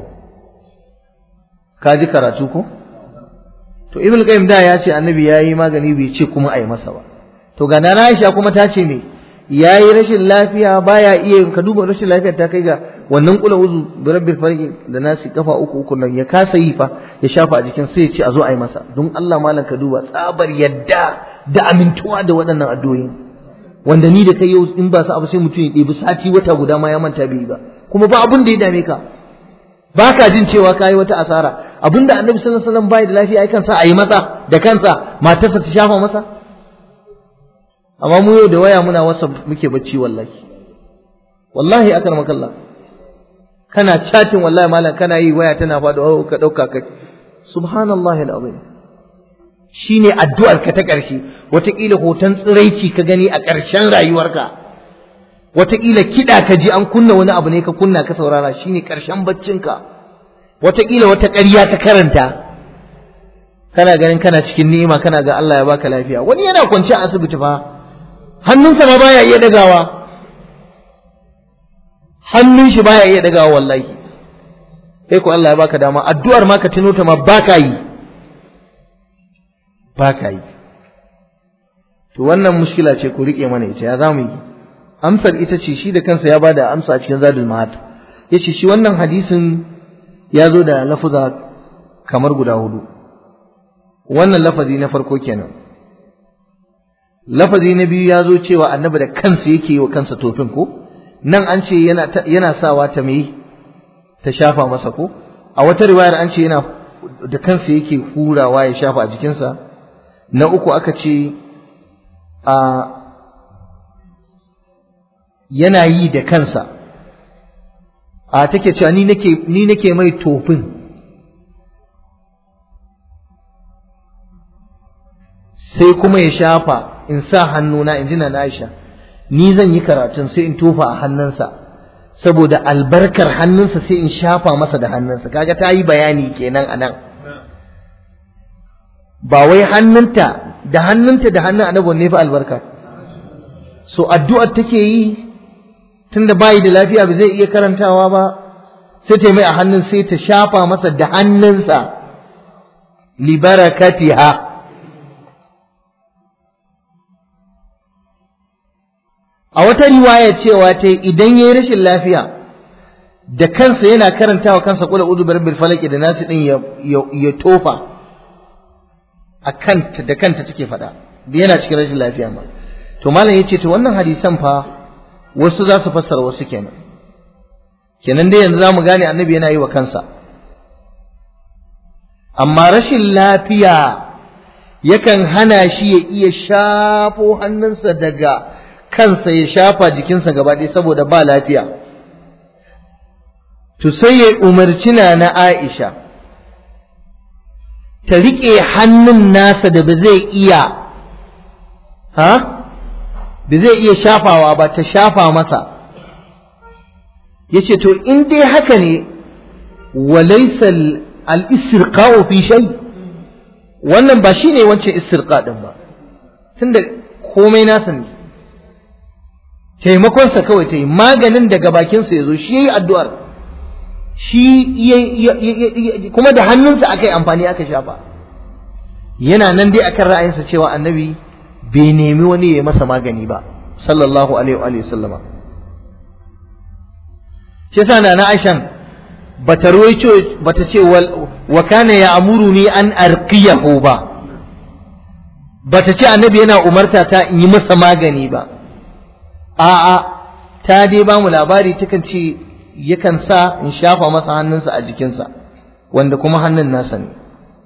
A: ka ji karatu ko to ibn qayyim da ya ce annabi yayi magani bai ce kuma a yi masa ba to ga nana Aisha kuma ta ce me yayi rashin lafiya baya iya ka duba rashin lafiya ta kai ga wannan kula uzu bi rabbil falaq da nasi kafa uku uku nan ya kasa yi fa ya shafa a jikin sai ya ce a zo a yi masa don Allah malam ka duba tsabar yadda da amintuwa da waɗannan addu'o'i wanda ni da kai yau in ba su abu sai mutum ya ɗebi sati wata guda ma ya manta bai yi ba kuma ba abun da ya dame ka ba ka jin cewa ka yi wata asara abinda annabi sallallahu alaihi wasallam bai da lafiya ai kansa a yi masa da kansa matarsa ta shafa masa amma mu yau da waya muna wasa muke bacci wallahi wallahi akar makalla kana chatting wallahi malam kana yi waya tana faɗo oh ka dauka ka subhanallahi alazim shine addu'ar ka ta ƙarshe wataƙila hoton tsiraici ka gani a ƙarshen rayuwarka wataƙila kiɗa ka ji an kunna wani abu ne ka kunna ka saurara shine ƙarshen baccinka wataƙila wata ƙarya ka karanta kana ganin kana cikin ni'ima kana ga Allah ya baka lafiya wani yana kwance a asibiti fa hannunsa ma baya iya dagawa hannun shi baya iya dagawa wallahi sai ko Allah ya baka dama addu'ar ma ka tuno ta ma baka yi baka yi to wannan mushkila ce ku rike mana ita ya zamu yi amsar ita ce shi da kansa ya bada amsa a cikin zadul ma'ad yace shi wannan hadisin ya zo da lafuza kamar guda hudu wannan lafazi na farko kenan lafazi na biyu ya zo cewa annabi da kansa yake yi wa kansa tofin ko nan an ce yana yana sawa ta mai ta shafa masa ko a wata riwayar an ce yana da kansa yake hurawa ya shafa a jikinsa na uku aka ce a yana yi da kansa a take cewa ni nake ni nake mai tofin sai kuma ya shafa in sa hannuna in ji na Aisha ni zan yi karatun sai in tofa a hannunsa saboda albarkar hannunsa sai in shafa masa da hannunsa kaga ta yi bayani kenan anan ba wai hannunta da hannunta da hannun annabi ne fa albarka so addu'ar take yi tunda bayi da lafiya ba zai iya karantawa ba sai ta mai a hannun sai ta shafa masa da hannunsa li barakatiha a wata riwaya cewa ta idan yayi rashin lafiya da kansa yana karantawa kansa kula udu birbil falaki da nasu din ya tofa a kanta da kanta take faɗa yana cikin rashin lafiya ma to malam yace to wannan hadisan fa wasu za su fassara wasu kenan kenan dai yanzu zamu gane annabi yana yi wa kansa amma rashin lafiya yakan hana shi ya iya shafo hannunsa daga kansa ya shafa jikinsa gaba ɗaya saboda ba lafiya to sai ya umarci na na Aisha ta riƙe hannun nasa da ba zai iya ha ba zai iya shafawa ba ta shafa masa yace to in dai haka ne walaysa al-istirqa'u fi shay wannan ba shine wancan istirqa din ba tunda komai nasa ne taimakonsa kawai ta yi maganin daga bakinsa ya zo shi ya yi addu'ar shi kuma da hannunsa aka yi amfani aka shafa yana nan dai akan ra'ayinsa cewa annabi bai nemi wani ya yi masa magani ba sallallahu alaihi wa sallama shi yasa na na Aishan bata ruwaito bata ce wa kana ya amuruni an arqiyahu ba bata ce annabi yana umarta ta in yi masa magani ba a'a ta dai ba mu labari takan ce yakan sa in shafa masa hannunsa a jikinsa wanda kuma hannun nasa ne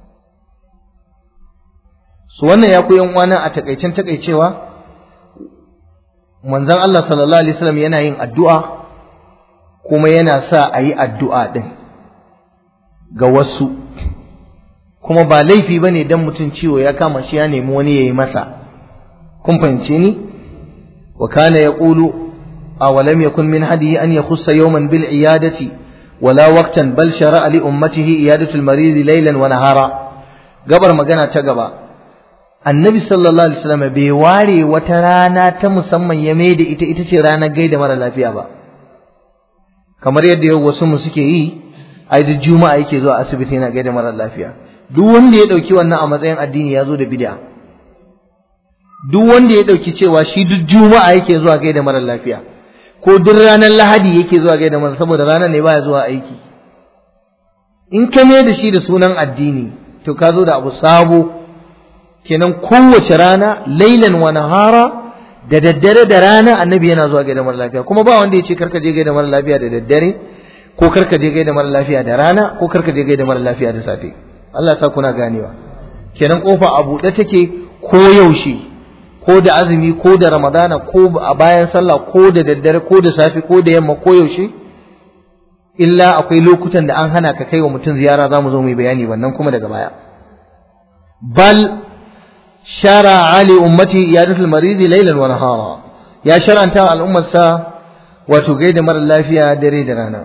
A: su wannan ya koyan uwana a takaicen takaicewa manzon Allah sallallahu alaihi wasallam yana yin addu'a kuma yana sa a yi addu'a din ga wasu kuma ba laifi bane dan mutum ciwo ya kama shi ya nemi wani yayi masa kun fahimce ni wa kana yaqulu أولم يكن من هديه أن يخص يوما بالعيادة ولا وقتا بل شرع لأمته عيادة المريض ليلا ونهارا قبر مجانا تقبا النبي صلى الله عليه وسلم بيواري وترانا تمسمى يميد إتا إتا رانا قيد مرة لا فيها با kamar yadda yau wasu mu suke yi ai da juma'a yake zuwa asibiti yana gaida mara lafiya duk wanda ya dauki wannan a matsayin addini ya zo da bid'a duk wanda ya dauki cewa shi duk juma'a yake zuwa gaida mara lafiya ko duk ranar lahadi yake zuwa gaida masa saboda ranar ne baya zuwa aiki in ka mai da shi da sunan addini to ka zo da abu sabo kenan kowace rana lailan wa nahara da daddare da rana annabi yana zuwa gaida mara lafiya kuma ba wanda ya ce karka je gaida mara lafiya da daddare ko karka je gaida mara lafiya da rana ko karka je gaida mara lafiya da safe Allah ya sa kuna ganewa kenan kofa a buɗe take ko yaushe ko da azumi ko da ramadana ko a bayan sallah ko da daddare ko da safe ko da yamma ko yaushe illa akwai lokutan da an hana ka kai wa mutum ziyara za mu zo mu yi bayani wannan kuma daga baya bal shara ali ummati iyadatul maridi laylan wa nahara ya shar'anta al'ummar sa wato gaida mara lafiya dare da rana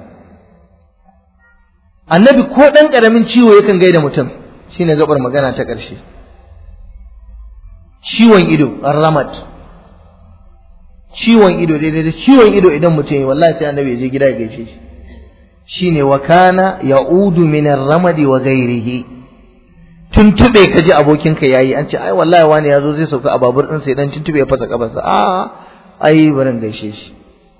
A: annabi ko dan karamin ciwo yakan gaida mutum shine gabar magana ta ƙarshe ciwon ido ramat ciwon ido daidai da ciwon ido idan mutum yi wallahi sai annabi ya je gida ya gaishe shi shine wa kana ya'udu min ar-ramadi wa ghairihi tuntube ka ji abokinka yayi an ce ai wallahi wani yazo zai sauka a babur din sai dan tuntube ya fasa kafarsa a ai barin gaishe shi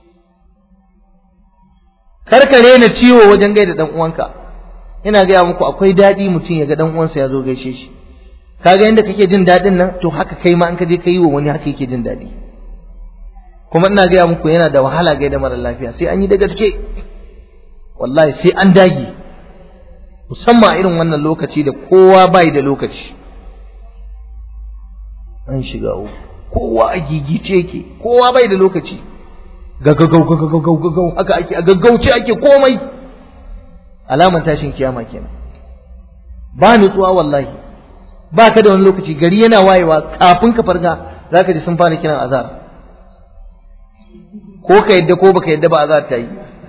A: karkare na ciwo wajen gaida dan uwanka ina gaya muku akwai daɗi mutum ya ga dan uwansa ya zo gaishe shi kaga yadda kake jin daɗin nan to haka kai ma in ka je ka yi wa wani haka yake jin daɗi kuma ina gaya muku yana da wahala gaida mara lafiya sai an yi da gaske wallahi sai an dage musamman a irin wannan lokaci da kowa bai da lokaci an shiga uku kowa a gigice yake kowa bai da lokaci gaggagau gaggagau gaggagau haka ake a gaggauce ake komai alaman tashin kiyama kenan ba nutsuwa wallahi ba ka da wani lokaci gari yana wayewa kafin ka farga za ka ji sun fara kiran azar ko ka yadda ko baka yadda ba azar ta yi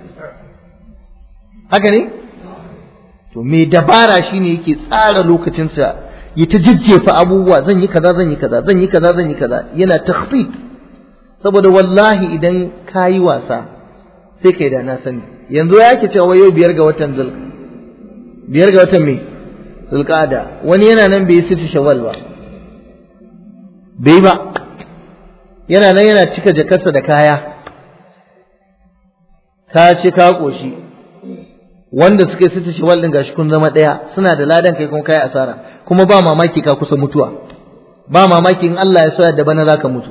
A: haka ne to mai dabara shine yake tsara lokacinsa ya ta jijjefa abubuwa zan yi kaza zan yi kaza zan yi kaza zan yi kaza yana takhfif saboda wallahi idan ka yi wasa sai kai da na sani yanzu ya ke cewa yau biyar ga watan zul biyar ga watan me zulqada wani yana nan bai siti shawwal ba bai ba yana nan yana cika jakarsa da kaya ka ci ka koshi wanda suka siti shawwal din gashi kun zama daya suna da ladan kai kuma kai asara kuma ba mamaki ka kusa mutuwa ba mamaki in Allah ya so da bana zaka mutu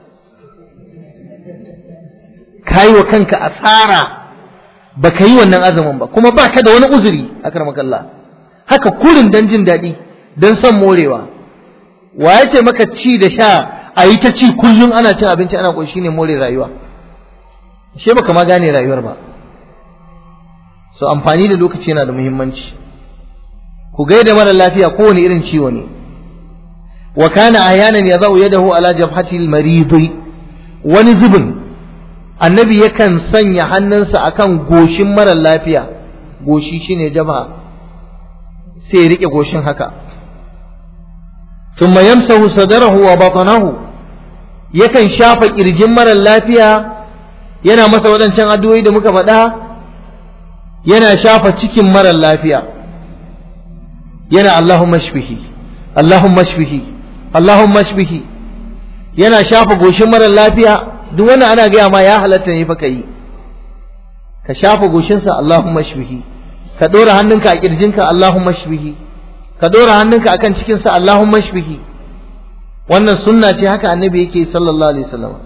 A: kai wa kanka asara baka yi wannan azumin ba kuma baka da wani uzuri akramakallah haka kurin dan jin daɗi dan son morewa wa ya ce maka ci da sha a yi ta ci kullum ana cin abinci ana ƙoshi ne more rayuwa she baka ma gane rayuwar ba so amfani da lokaci yana da muhimmanci ku gaida mara lafiya kowane irin ciwo ne wa kana ayanan yadau yadahu ala jabhati al-marid wani zubin annabi yakan sanya hannunsa akan goshin mara lafiya goshi shine jabha sai ya rike goshin haka thumma yamsahu sadarahu wa batnahu yakan shafa kirjin mara lafiya yana masa wadancan addu'o'i da muka faɗa yana shafa cikin mara lafiya yana Allahumma shfihi Allahumma shfihi Allahumma shfihi yana shafa goshin mara lafiya duk wannan ana gaya ma ya halatta ne fa kai ka shafa goshinsa Allahumma shbihi ka dora hannunka a kirjinka Allahumma shbihi ka dora hannunka akan cikinsa Allahumma shbihi wannan sunna ce haka annabi yake sallallahu alaihi wasallam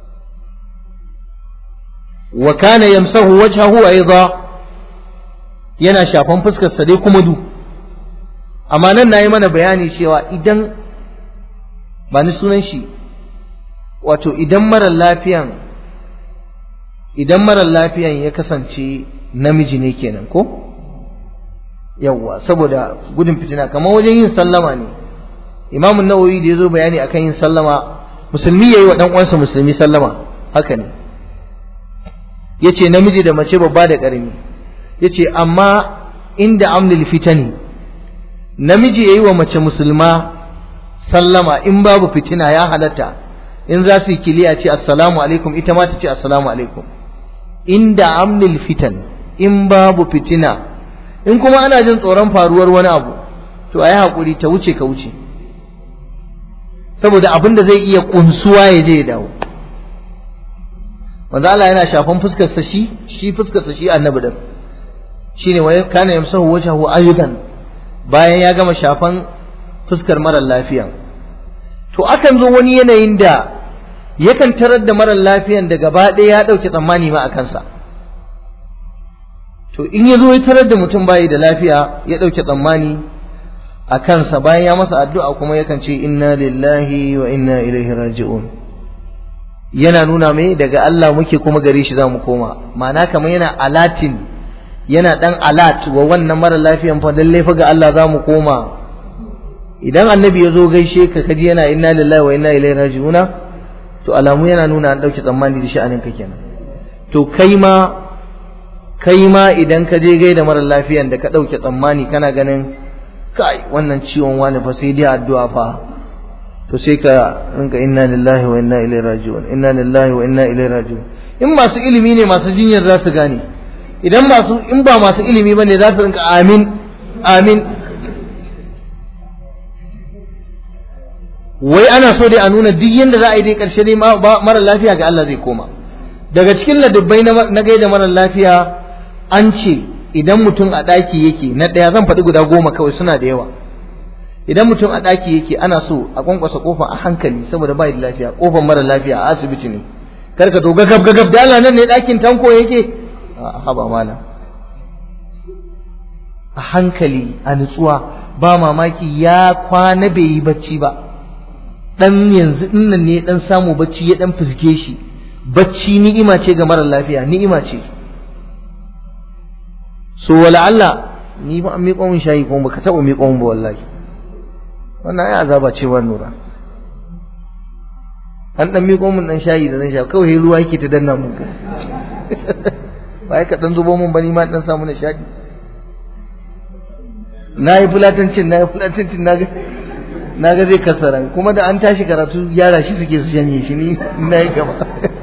A: wa kana yamsahu wajhahu aidan yana shafan fuskar sa dai kuma du amma nan nayi mana bayani cewa idan ba ni sunan shi wato idan mara lafiyan idan mara lafiyan ya kasance namiji ne kenan ko yawwa saboda gudun fitina kamar wajen yin sallama ne imamun nawawi da ya zo bayani akan yin sallama musulmi ya yi wa ɗan uwansa musulmi sallama haka ne ya ce namiji da mace babba da ƙarami ya ce amma inda amlil fitani namiji ya yi wa mace musulma sallama in babu fitina ya halatta in za su yi kiliya ce assalamu alaikum ita ma ta ce assalamu alaikum inda amlil fitan in babu fitina in kuma ana jin tsoron faruwar wani abu to a yi haƙuri ta wuce ka wuce saboda abin da zai iya kunsuwa ya je ya dawo manzo Allah yana shafan fuskar sa shi shi fuskar sa shi annabi din shine wa kana yamsahu wajhahu aydan bayan ya gama shafan fuskar mara lafiya to akan zo wani yanayin da yakan tarar da mara lafiyan da gaba ɗaya ya ɗauke tsammani ma a kansa to in ya zo ya tarar da mutum bayi da lafiya ya ɗauke tsammani a kansa bayan ya masa addu'a kuma yakan ce inna lillahi wa inna ilaihi raji'un yana nuna mai daga Allah muke kuma gare shi za mu koma ma'ana kamar yana alatin yana dan alat wa wannan mara lafiyan fa lalle fa ga Allah za mu koma idan annabi ya zo gaishe ka kaji yana inna lillahi wa inna ilaihi raji'una to alamu yana nuna an dauke tsammani da sha'anin ka kenan to kai ma kai ma idan ka je gaida mara lafiyan da ka dauke tsammani kana ganin kai wannan ciwon wani fa sai dai addu'a fa to sai ka rinka inna lillahi wa inna ilaihi raji'un inna lillahi wa inna ilaihi raji'un in masu ilimi ne masu jinyar za su gane idan masu in ba masu ilimi bane za su rinka amin amin wai ana so dai a nuna duk yanda za a yi dai karshe dai mara lafiya ga Allah zai koma daga cikin ladabbai na gaida mara lafiya an ce idan mutum a ɗaki yake na ɗaya zan faɗi guda goma kawai suna da yawa idan mutum a ɗaki yake ana so a kwankwasa kofa a hankali saboda bai da lafiya kofar mara lafiya a asibiti ne kar ka to gagab gagab da Allah nan ne ɗakin tanko yake a haba malam a hankali a nutsuwa ba mamaki ya kwana bai yi bacci ba dan yanzu dinnan ne dan samu bacci ya dan fuske shi bacci ni'ima ce ga mara lafiya ni'ima ce so wala Allah ni ba an miƙo min shayi kuma baka taɓa miƙo min ba wallahi wannan ai azaba ce wa nura an dan miƙo min dan shayi da zan sha kawai ruwa yake ta danna mun ba ka dan zubo mun bani ma dan samu nishadi na yi fulatancin na yi fulatancin na ga na ga zai kasara kuma da an tashi karatu yara shi suke su janye shi ni na yi gaba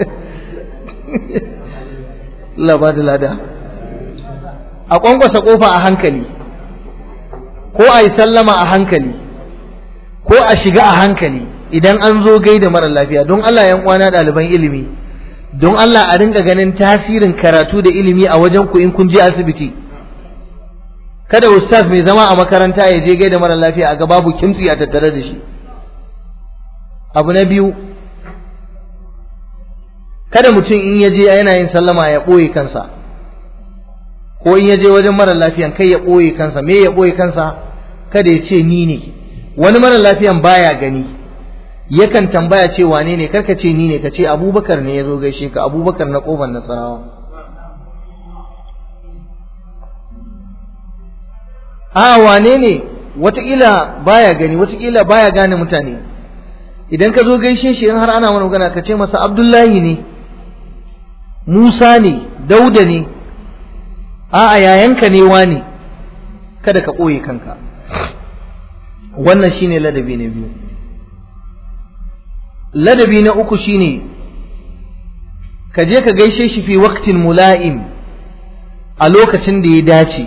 A: Allah ba da lada a kwankwasa kofa a hankali ko a yi sallama a hankali ko a shiga a hankali idan an zo gaida mara lafiya don Allah yan uwana ɗaliban ilimi don Allah a rinka ganin tasirin karatu da ilimi a wajen ku in kun je asibiti kada ustaz mai zama a makaranta ya je gaida mara lafiya a ga babu kimtsi a tattare da shi abu na biyu kada mutum in ya je yana yin sallama ya ɓoye kansa ko in ya je wajen mara lafiyan kai ya ɓoye kansa me ya ɓoye kansa kada ya ce ni ne wani mara lafiyan baya gani yakan tambaya ce wane ne karka ce ni ne ka ce abubakar ne ya zo gaishe ka abubakar na ƙofar nasarawa a wane ne wataƙila baya gani wataƙila baya gane mutane idan ka zo gaishe shi in har ana mana magana ka ce masa abdullahi ne musa ne dauda ne a'a yayanka ne wani kada ka ɓoye kanka wannan shine ladabi na biyu ladabi na uku shine ka je ka gaishe shi fi waqtin mula'im a lokacin da ya dace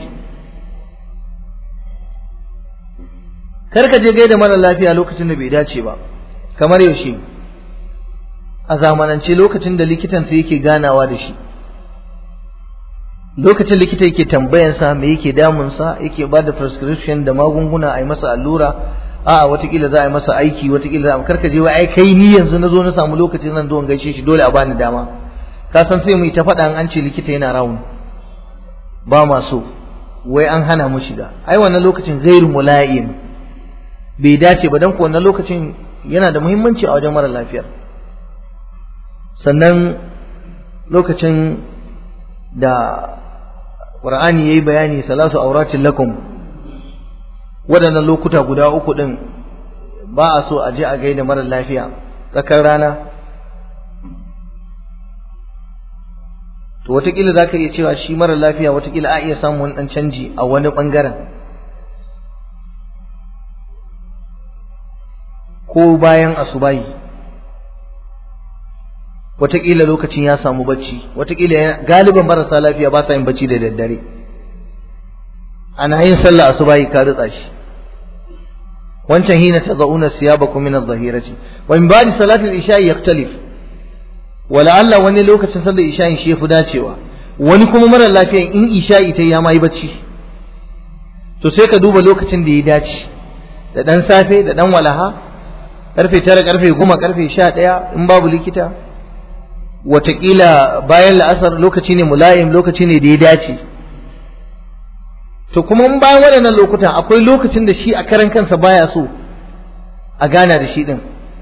A: kar ka je gaida mara lafiya lokacin da bai dace ba kamar yaushe a zamanance lokacin da likitansa yake ganawa da shi lokacin likita yake tambayansa me yake damunsa yake ba da prescription da magunguna a yi masa allura a'a watakila za a yi masa aiki watakila za a karka je wai ai kai ni yanzu na zo na samu lokacin zan zo in gaishe shi dole a bani dama ka san sai mu yi ta faɗa an ce likita yana rawun ba ma so wai an hana mu shiga ai wannan lokacin ghairu mula'im bai dace ba dan ko wannan lokacin yana da muhimmanci a wajen mara lafiyar sannan lokacin da Qur'ani yayi bayani salatu auratin lakum waɗannan lokuta guda uku din ba a so a je a gaida mara lafiya tsakar rana to watakila za ka iya cewa shi mara lafiya watakila a iya samun wani ɗan canji a wani ɓangaren ko bayan asubahi watakila lokacin ya samu bacci watakila galiban marasa lafiya ba sa yin bacci da daddare ana yin sallah asubahi ka ritsa shi wancan hina tad'una siyabakum min adh-dhahirati wa min ba'di salati al-isha yaktalif wala Allah wani lokacin sallar isha shi yafi dacewa wani kuma mara lafiya in isha ita ya mai bacci to sai ka duba lokacin da ya dace da dan safe da dan walaha karfe 9 karfe 10 karfe 11 in babu likita watakila bayan la'asar lokaci ne mulayim lokaci ne da ya dace to kuma in bayan waɗannan lokutan akwai lokacin da shi a karan kansa baya so a gana da shi ɗin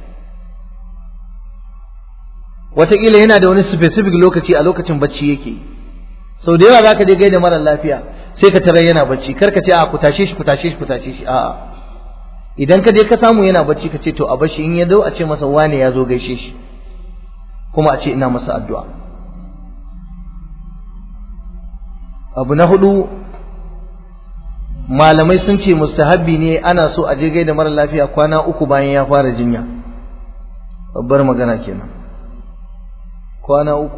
A: watakila yana da wani specific lokaci a lokacin bacci yake sau da yawa za ka je gaida mara lafiya sai ka tarar yana bacci kar ka ce a ku tashe shi ku tashe shi ku tashe shi a'a idan ka je ka samu yana bacci ka ce to a bashi in ya zo a ce masa wane ya zo gaishe shi kuma a ce ina masa addu'a abu na hudu malamai sun ce mustahabbi ne ana so a je gaida mara lafiya kwana uku bayan ya fara jinya babbar magana kenan kwana uku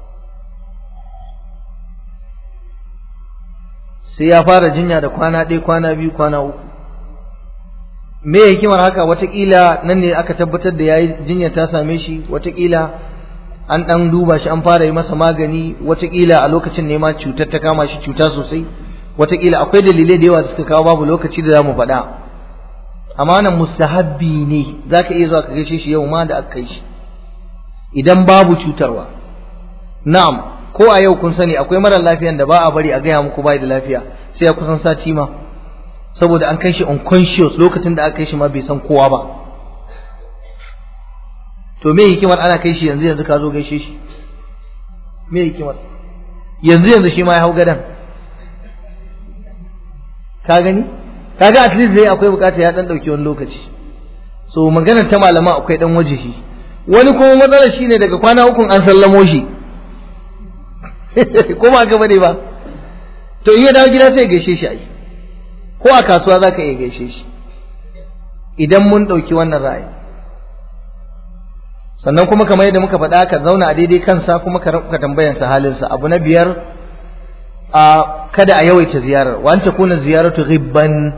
A: sai ya fara jinya da kwana ɗaya kwana biyu kwana uku me hikimar haka watakila nan ne aka tabbatar da yayi jinya ta same shi watakila an ɗan duba shi an fara yi masa magani watakila a lokacin ne ma cutar ta kama shi cuta sosai watakila akwai dalilai da yawa da suka kawo babu lokaci da za mu faɗa amma nan mustahabbi ne za ka iya zuwa ka gaishe shi yau ma da aka kai shi idan babu cutarwa na'am ko a yau kun sani akwai mara lafiyan da ba a bari a gaya muku bai da lafiya sai ya kusan sati ma saboda an kai shi unconscious lokacin da aka kai shi ma bai san kowa ba to me hikimar ana kai shi yanzu yanzu ka zo gaishe shi me hikimar yanzu yanzu shi ma ya hau gadan ka gani kaga at least dai akwai bukata ya dan dauki wani lokaci so maganar ta malama akwai dan wajihi wani kuma matsalar shine daga kwana uku an sallamo shi ko ba ga bane ba to in ya dawo gida sai gaishe shi ai ko a kasuwa zaka iya gaishe shi idan mun dauki wannan ra'ayi sannan kuma kamar yadda muka faɗa ka zauna a daidai kansa kuma ka tambayan sa halinsa abu na biyar a kada a yawaita ziyarar wa anta kuna ziyaratu ghibban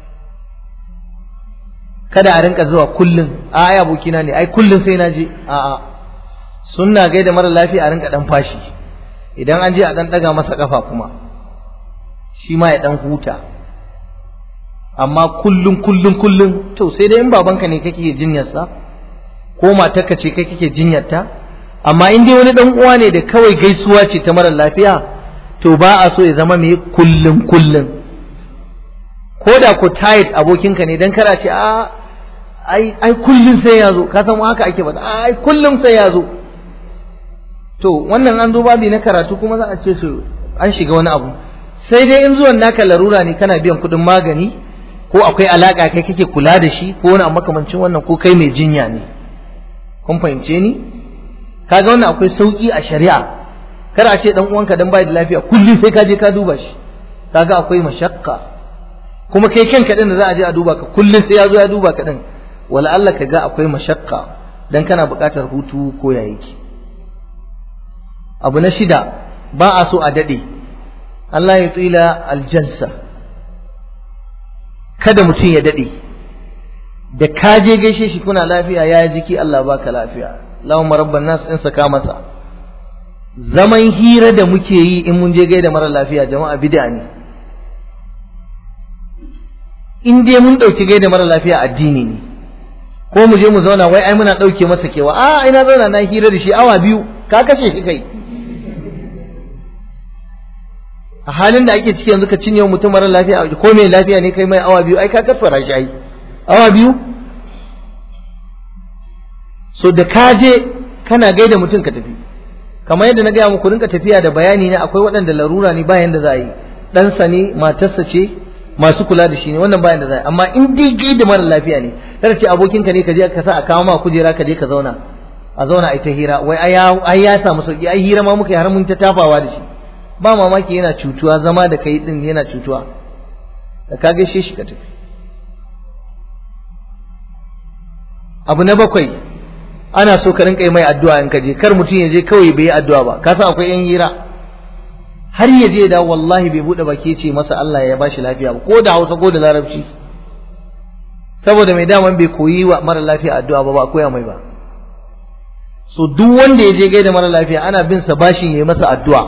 A: kada a rinka zuwa kullun a ai abokina ne ai kullun sai na je a a sunna gaida mara lafiya a rinka dan fashi idan an je a dan daga masa kafa kuma shi ma ya dan huta amma kullun kullun kullun to sai dai in babanka ne kake jinyarsa ko matarka ce kai kake jinyarta amma in dai wani dan uwa ne da kawai gaisuwa ce ta mara lafiya to ba a so ya zama mai kullun kullun ko da ko tight abokinka ne dan kara ce a ai ai kullun sai ya zo ka san haka ake faɗa ai kullun sai ya zo to wannan an zo babi na karatu kuma za a ce su an shiga wani abu sai dai in zuwan naka larura ne kana biyan kuɗin magani ko akwai alaka kai kake kula da shi ko wani makamancin wannan ko kai mai jinya ne kun fahimce ni kaga wannan akwai sauki a shari'a kar a ce dan uwanka dan bai da lafiya kullum sai ka je ka duba shi kaga akwai mashakka kuma kai kanka din da za a je a duba ka kullum sai ya zo ya duba ka din wala Allah ka ga akwai mashakka dan kana buƙatar hutu ko ya yake abu na shida ba a so a dade Allah ya tsila aljansa kada mutum ya dade da ka je gaishe shi kuna lafiya ya jiki Allah baka lafiya Allahumma rabban nas in saka masa zaman hira da muke yi in mun je gaida mara lafiya jama'a bid'a ne in dai mun ɗauki gaida mara lafiya addini ne ko mu je mu zauna wai ai muna ɗauke masa kewa a ina zauna na hira da shi awa biyu ka kashe shi kai a halin da ake ciki yanzu ka cinye mutum mara lafiya ko mai lafiya ne kai mai awa biyu ai ka kasfara shi ai awa biyu so da ka je kana gaida mutum ka tafi kamar yadda na gaya muku rinka tafiya da bayani ne akwai waɗanda larura ne bayan da za a yi ɗansa ne matarsa ce masu kula da shi ne wannan bayan da za a yi amma in dai gaida mara lafiya ne kada ce abokinka ne ka je ka sa a kawo ma kujera ka je ka zauna a zauna a ta hira wai ai ya samu sauki ai hira ma muka yi har mun ta tafawa da shi ba mamaki yana cutuwa zama da kai din yana cutuwa da ka gaishe shi ka tafi abu na bakwai ana so ka rinka yi mai addu'a in ka je kar mutum ya je kawai bai yi addu'a ba ka san akwai yan hira har ya je da wallahi bai bude baki ce masa Allah ya bashi lafiya ba ko da Hausa ko da Larabci saboda mai daman bai koyi wa mara lafiya addu'a ba ba koya mai ba so duk wanda ya je gaida mara lafiya ana bin sa bashin yayi masa addu'a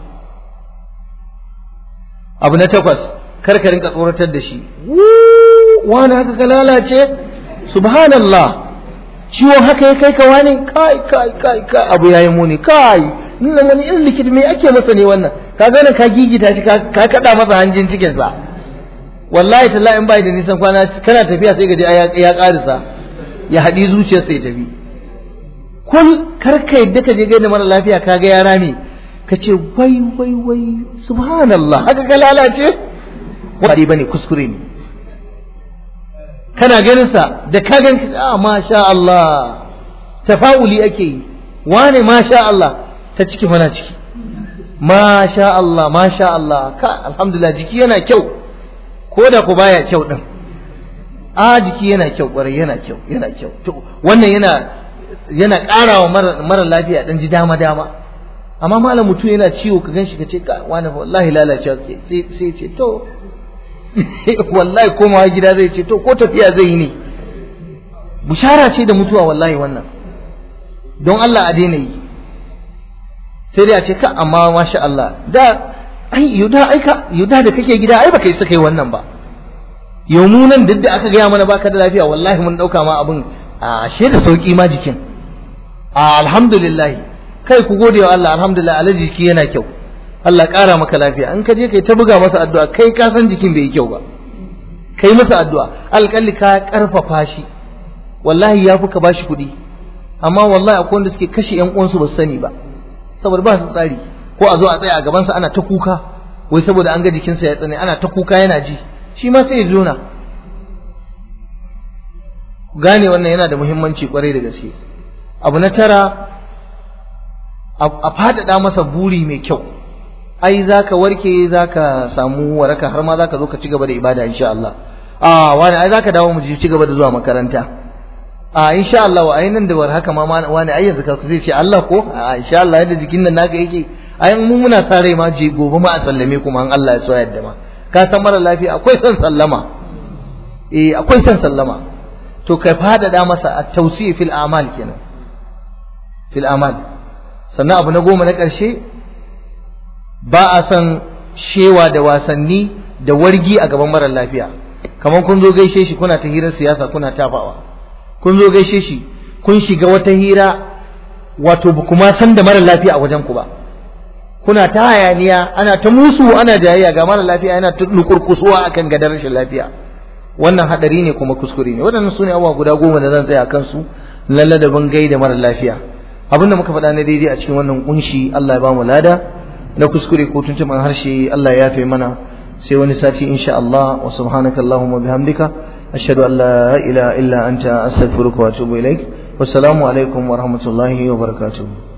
A: abu na takwas kar ka rinka tsoratar da shi wani haka ka lalace subhanallah ciwon haka ya kai ka wani kai kai kai kai abu yayi muni kai nuna wani irin likita me ake masa ne wannan ka gane ka gigita shi ka kada masa hanjin cikin sa wallahi tallahi in bai da nisan kwana kana tafiya sai gaji ya karisa ya haɗi zuciyarsa ya tafi kul kar ka yadda ka je gaida mara lafiya ka ga yara ne ka ce wai wai wai subhanallah haka ka lalace ba bane kuskure ne kana ganin sa da ka gan ka ah masha Allah tafa'uli ake yi wane masha Allah ta ciki mana ciki masha Allah masha Allah ka alhamdulillah jiki yana kyau ko da ku baya kyau din a jiki yana kyau kwarai yana kyau yana kyau wannan yana yana ƙarawa mara lafiya dan ji dama dama amma malam mutum yana ciwo ka ganshi ka ce ka wani wallahi lalacewa ke sai ce to wallahi komawa gida zai ce to ko tafiya zai yi ne bushara ce da mutuwa wallahi wannan don Allah a daina yi sai dai a ce ka amma masha Allah da ai yuda aika yuda da kake gida ai baka yi saka yi wannan ba yau mu nan duk da aka gaya mana baka da lafiya wallahi mun dauka ma abin a ashe da sauki ma jikin a alhamdulillah kai ku gode wa Allah alhamdulillah alaji jiki yana kyau Allah ƙara maka lafiya in ka je kai ta buga masa addu'a kai ka san jikin bai yi kyau ba kai masa addu'a alƙalli ka ƙarfafa shi wallahi ya fi ka bashi kuɗi amma wallahi akwai wanda suke kashe ƴan uwansu ba su sani ba saboda ba su tsari ko a zo a tsaya a gabansa ana ta kuka wai saboda an ga jikinsa ya tsane ana ta kuka yana ji shi ma sai ya jona ku gane wannan yana da muhimmanci kwarai da gaske abu na tara a faɗaɗa masa buri mai kyau ai zaka warke zaka samu waraka har ma zaka zo ka ci gaba da ibada insha Allah a wani ai zaka dawo mu ji ci gaba da zuwa makaranta a insha Allah ai nan da war haka ma wani ai yanzu ka zai ce Allah ko a insha Allah yadda jikin nan naka yake ai mu muna sa rai ma je gobe ma a sallame kuma an Allah ya so yadda ma ka san mara lafiya akwai son sallama eh akwai son sallama to kai fadada masa at-tawsi fil a'mal kenan fil a'mal sannan abu na goma na ƙarshe ba a son shewa da wasanni da wargi a gaban mara lafiya kamar kun zo gaishe shi kuna ta hirar siyasa kuna tafawa kun zo gaishe shi kun shiga wata hira wato ba kuma san da mara lafiya a wajen ku ba kuna ta hayaniya ana ta musu ana jayayya ga mara lafiya yana ta nukurkusuwa akan gadar rashin lafiya wannan hadari ne kuma kuskure ne waɗannan su ne abubuwa guda goma da zan tsaya kansu lalle da ban gaida mara lafiya abinda muka faɗa na daidai a cikin wannan kunshi Allah ya ba mu lada na kuskure ko tuntuban harshe Allah ya yafe mana sai wani sati insha Allah wa subhanaka Allahumma bihamdika ashhadu an la ilaha illa anta astaghfiruka wa atubu ilaik wassalamu alaikum wa rahmatullahi wa barakatuh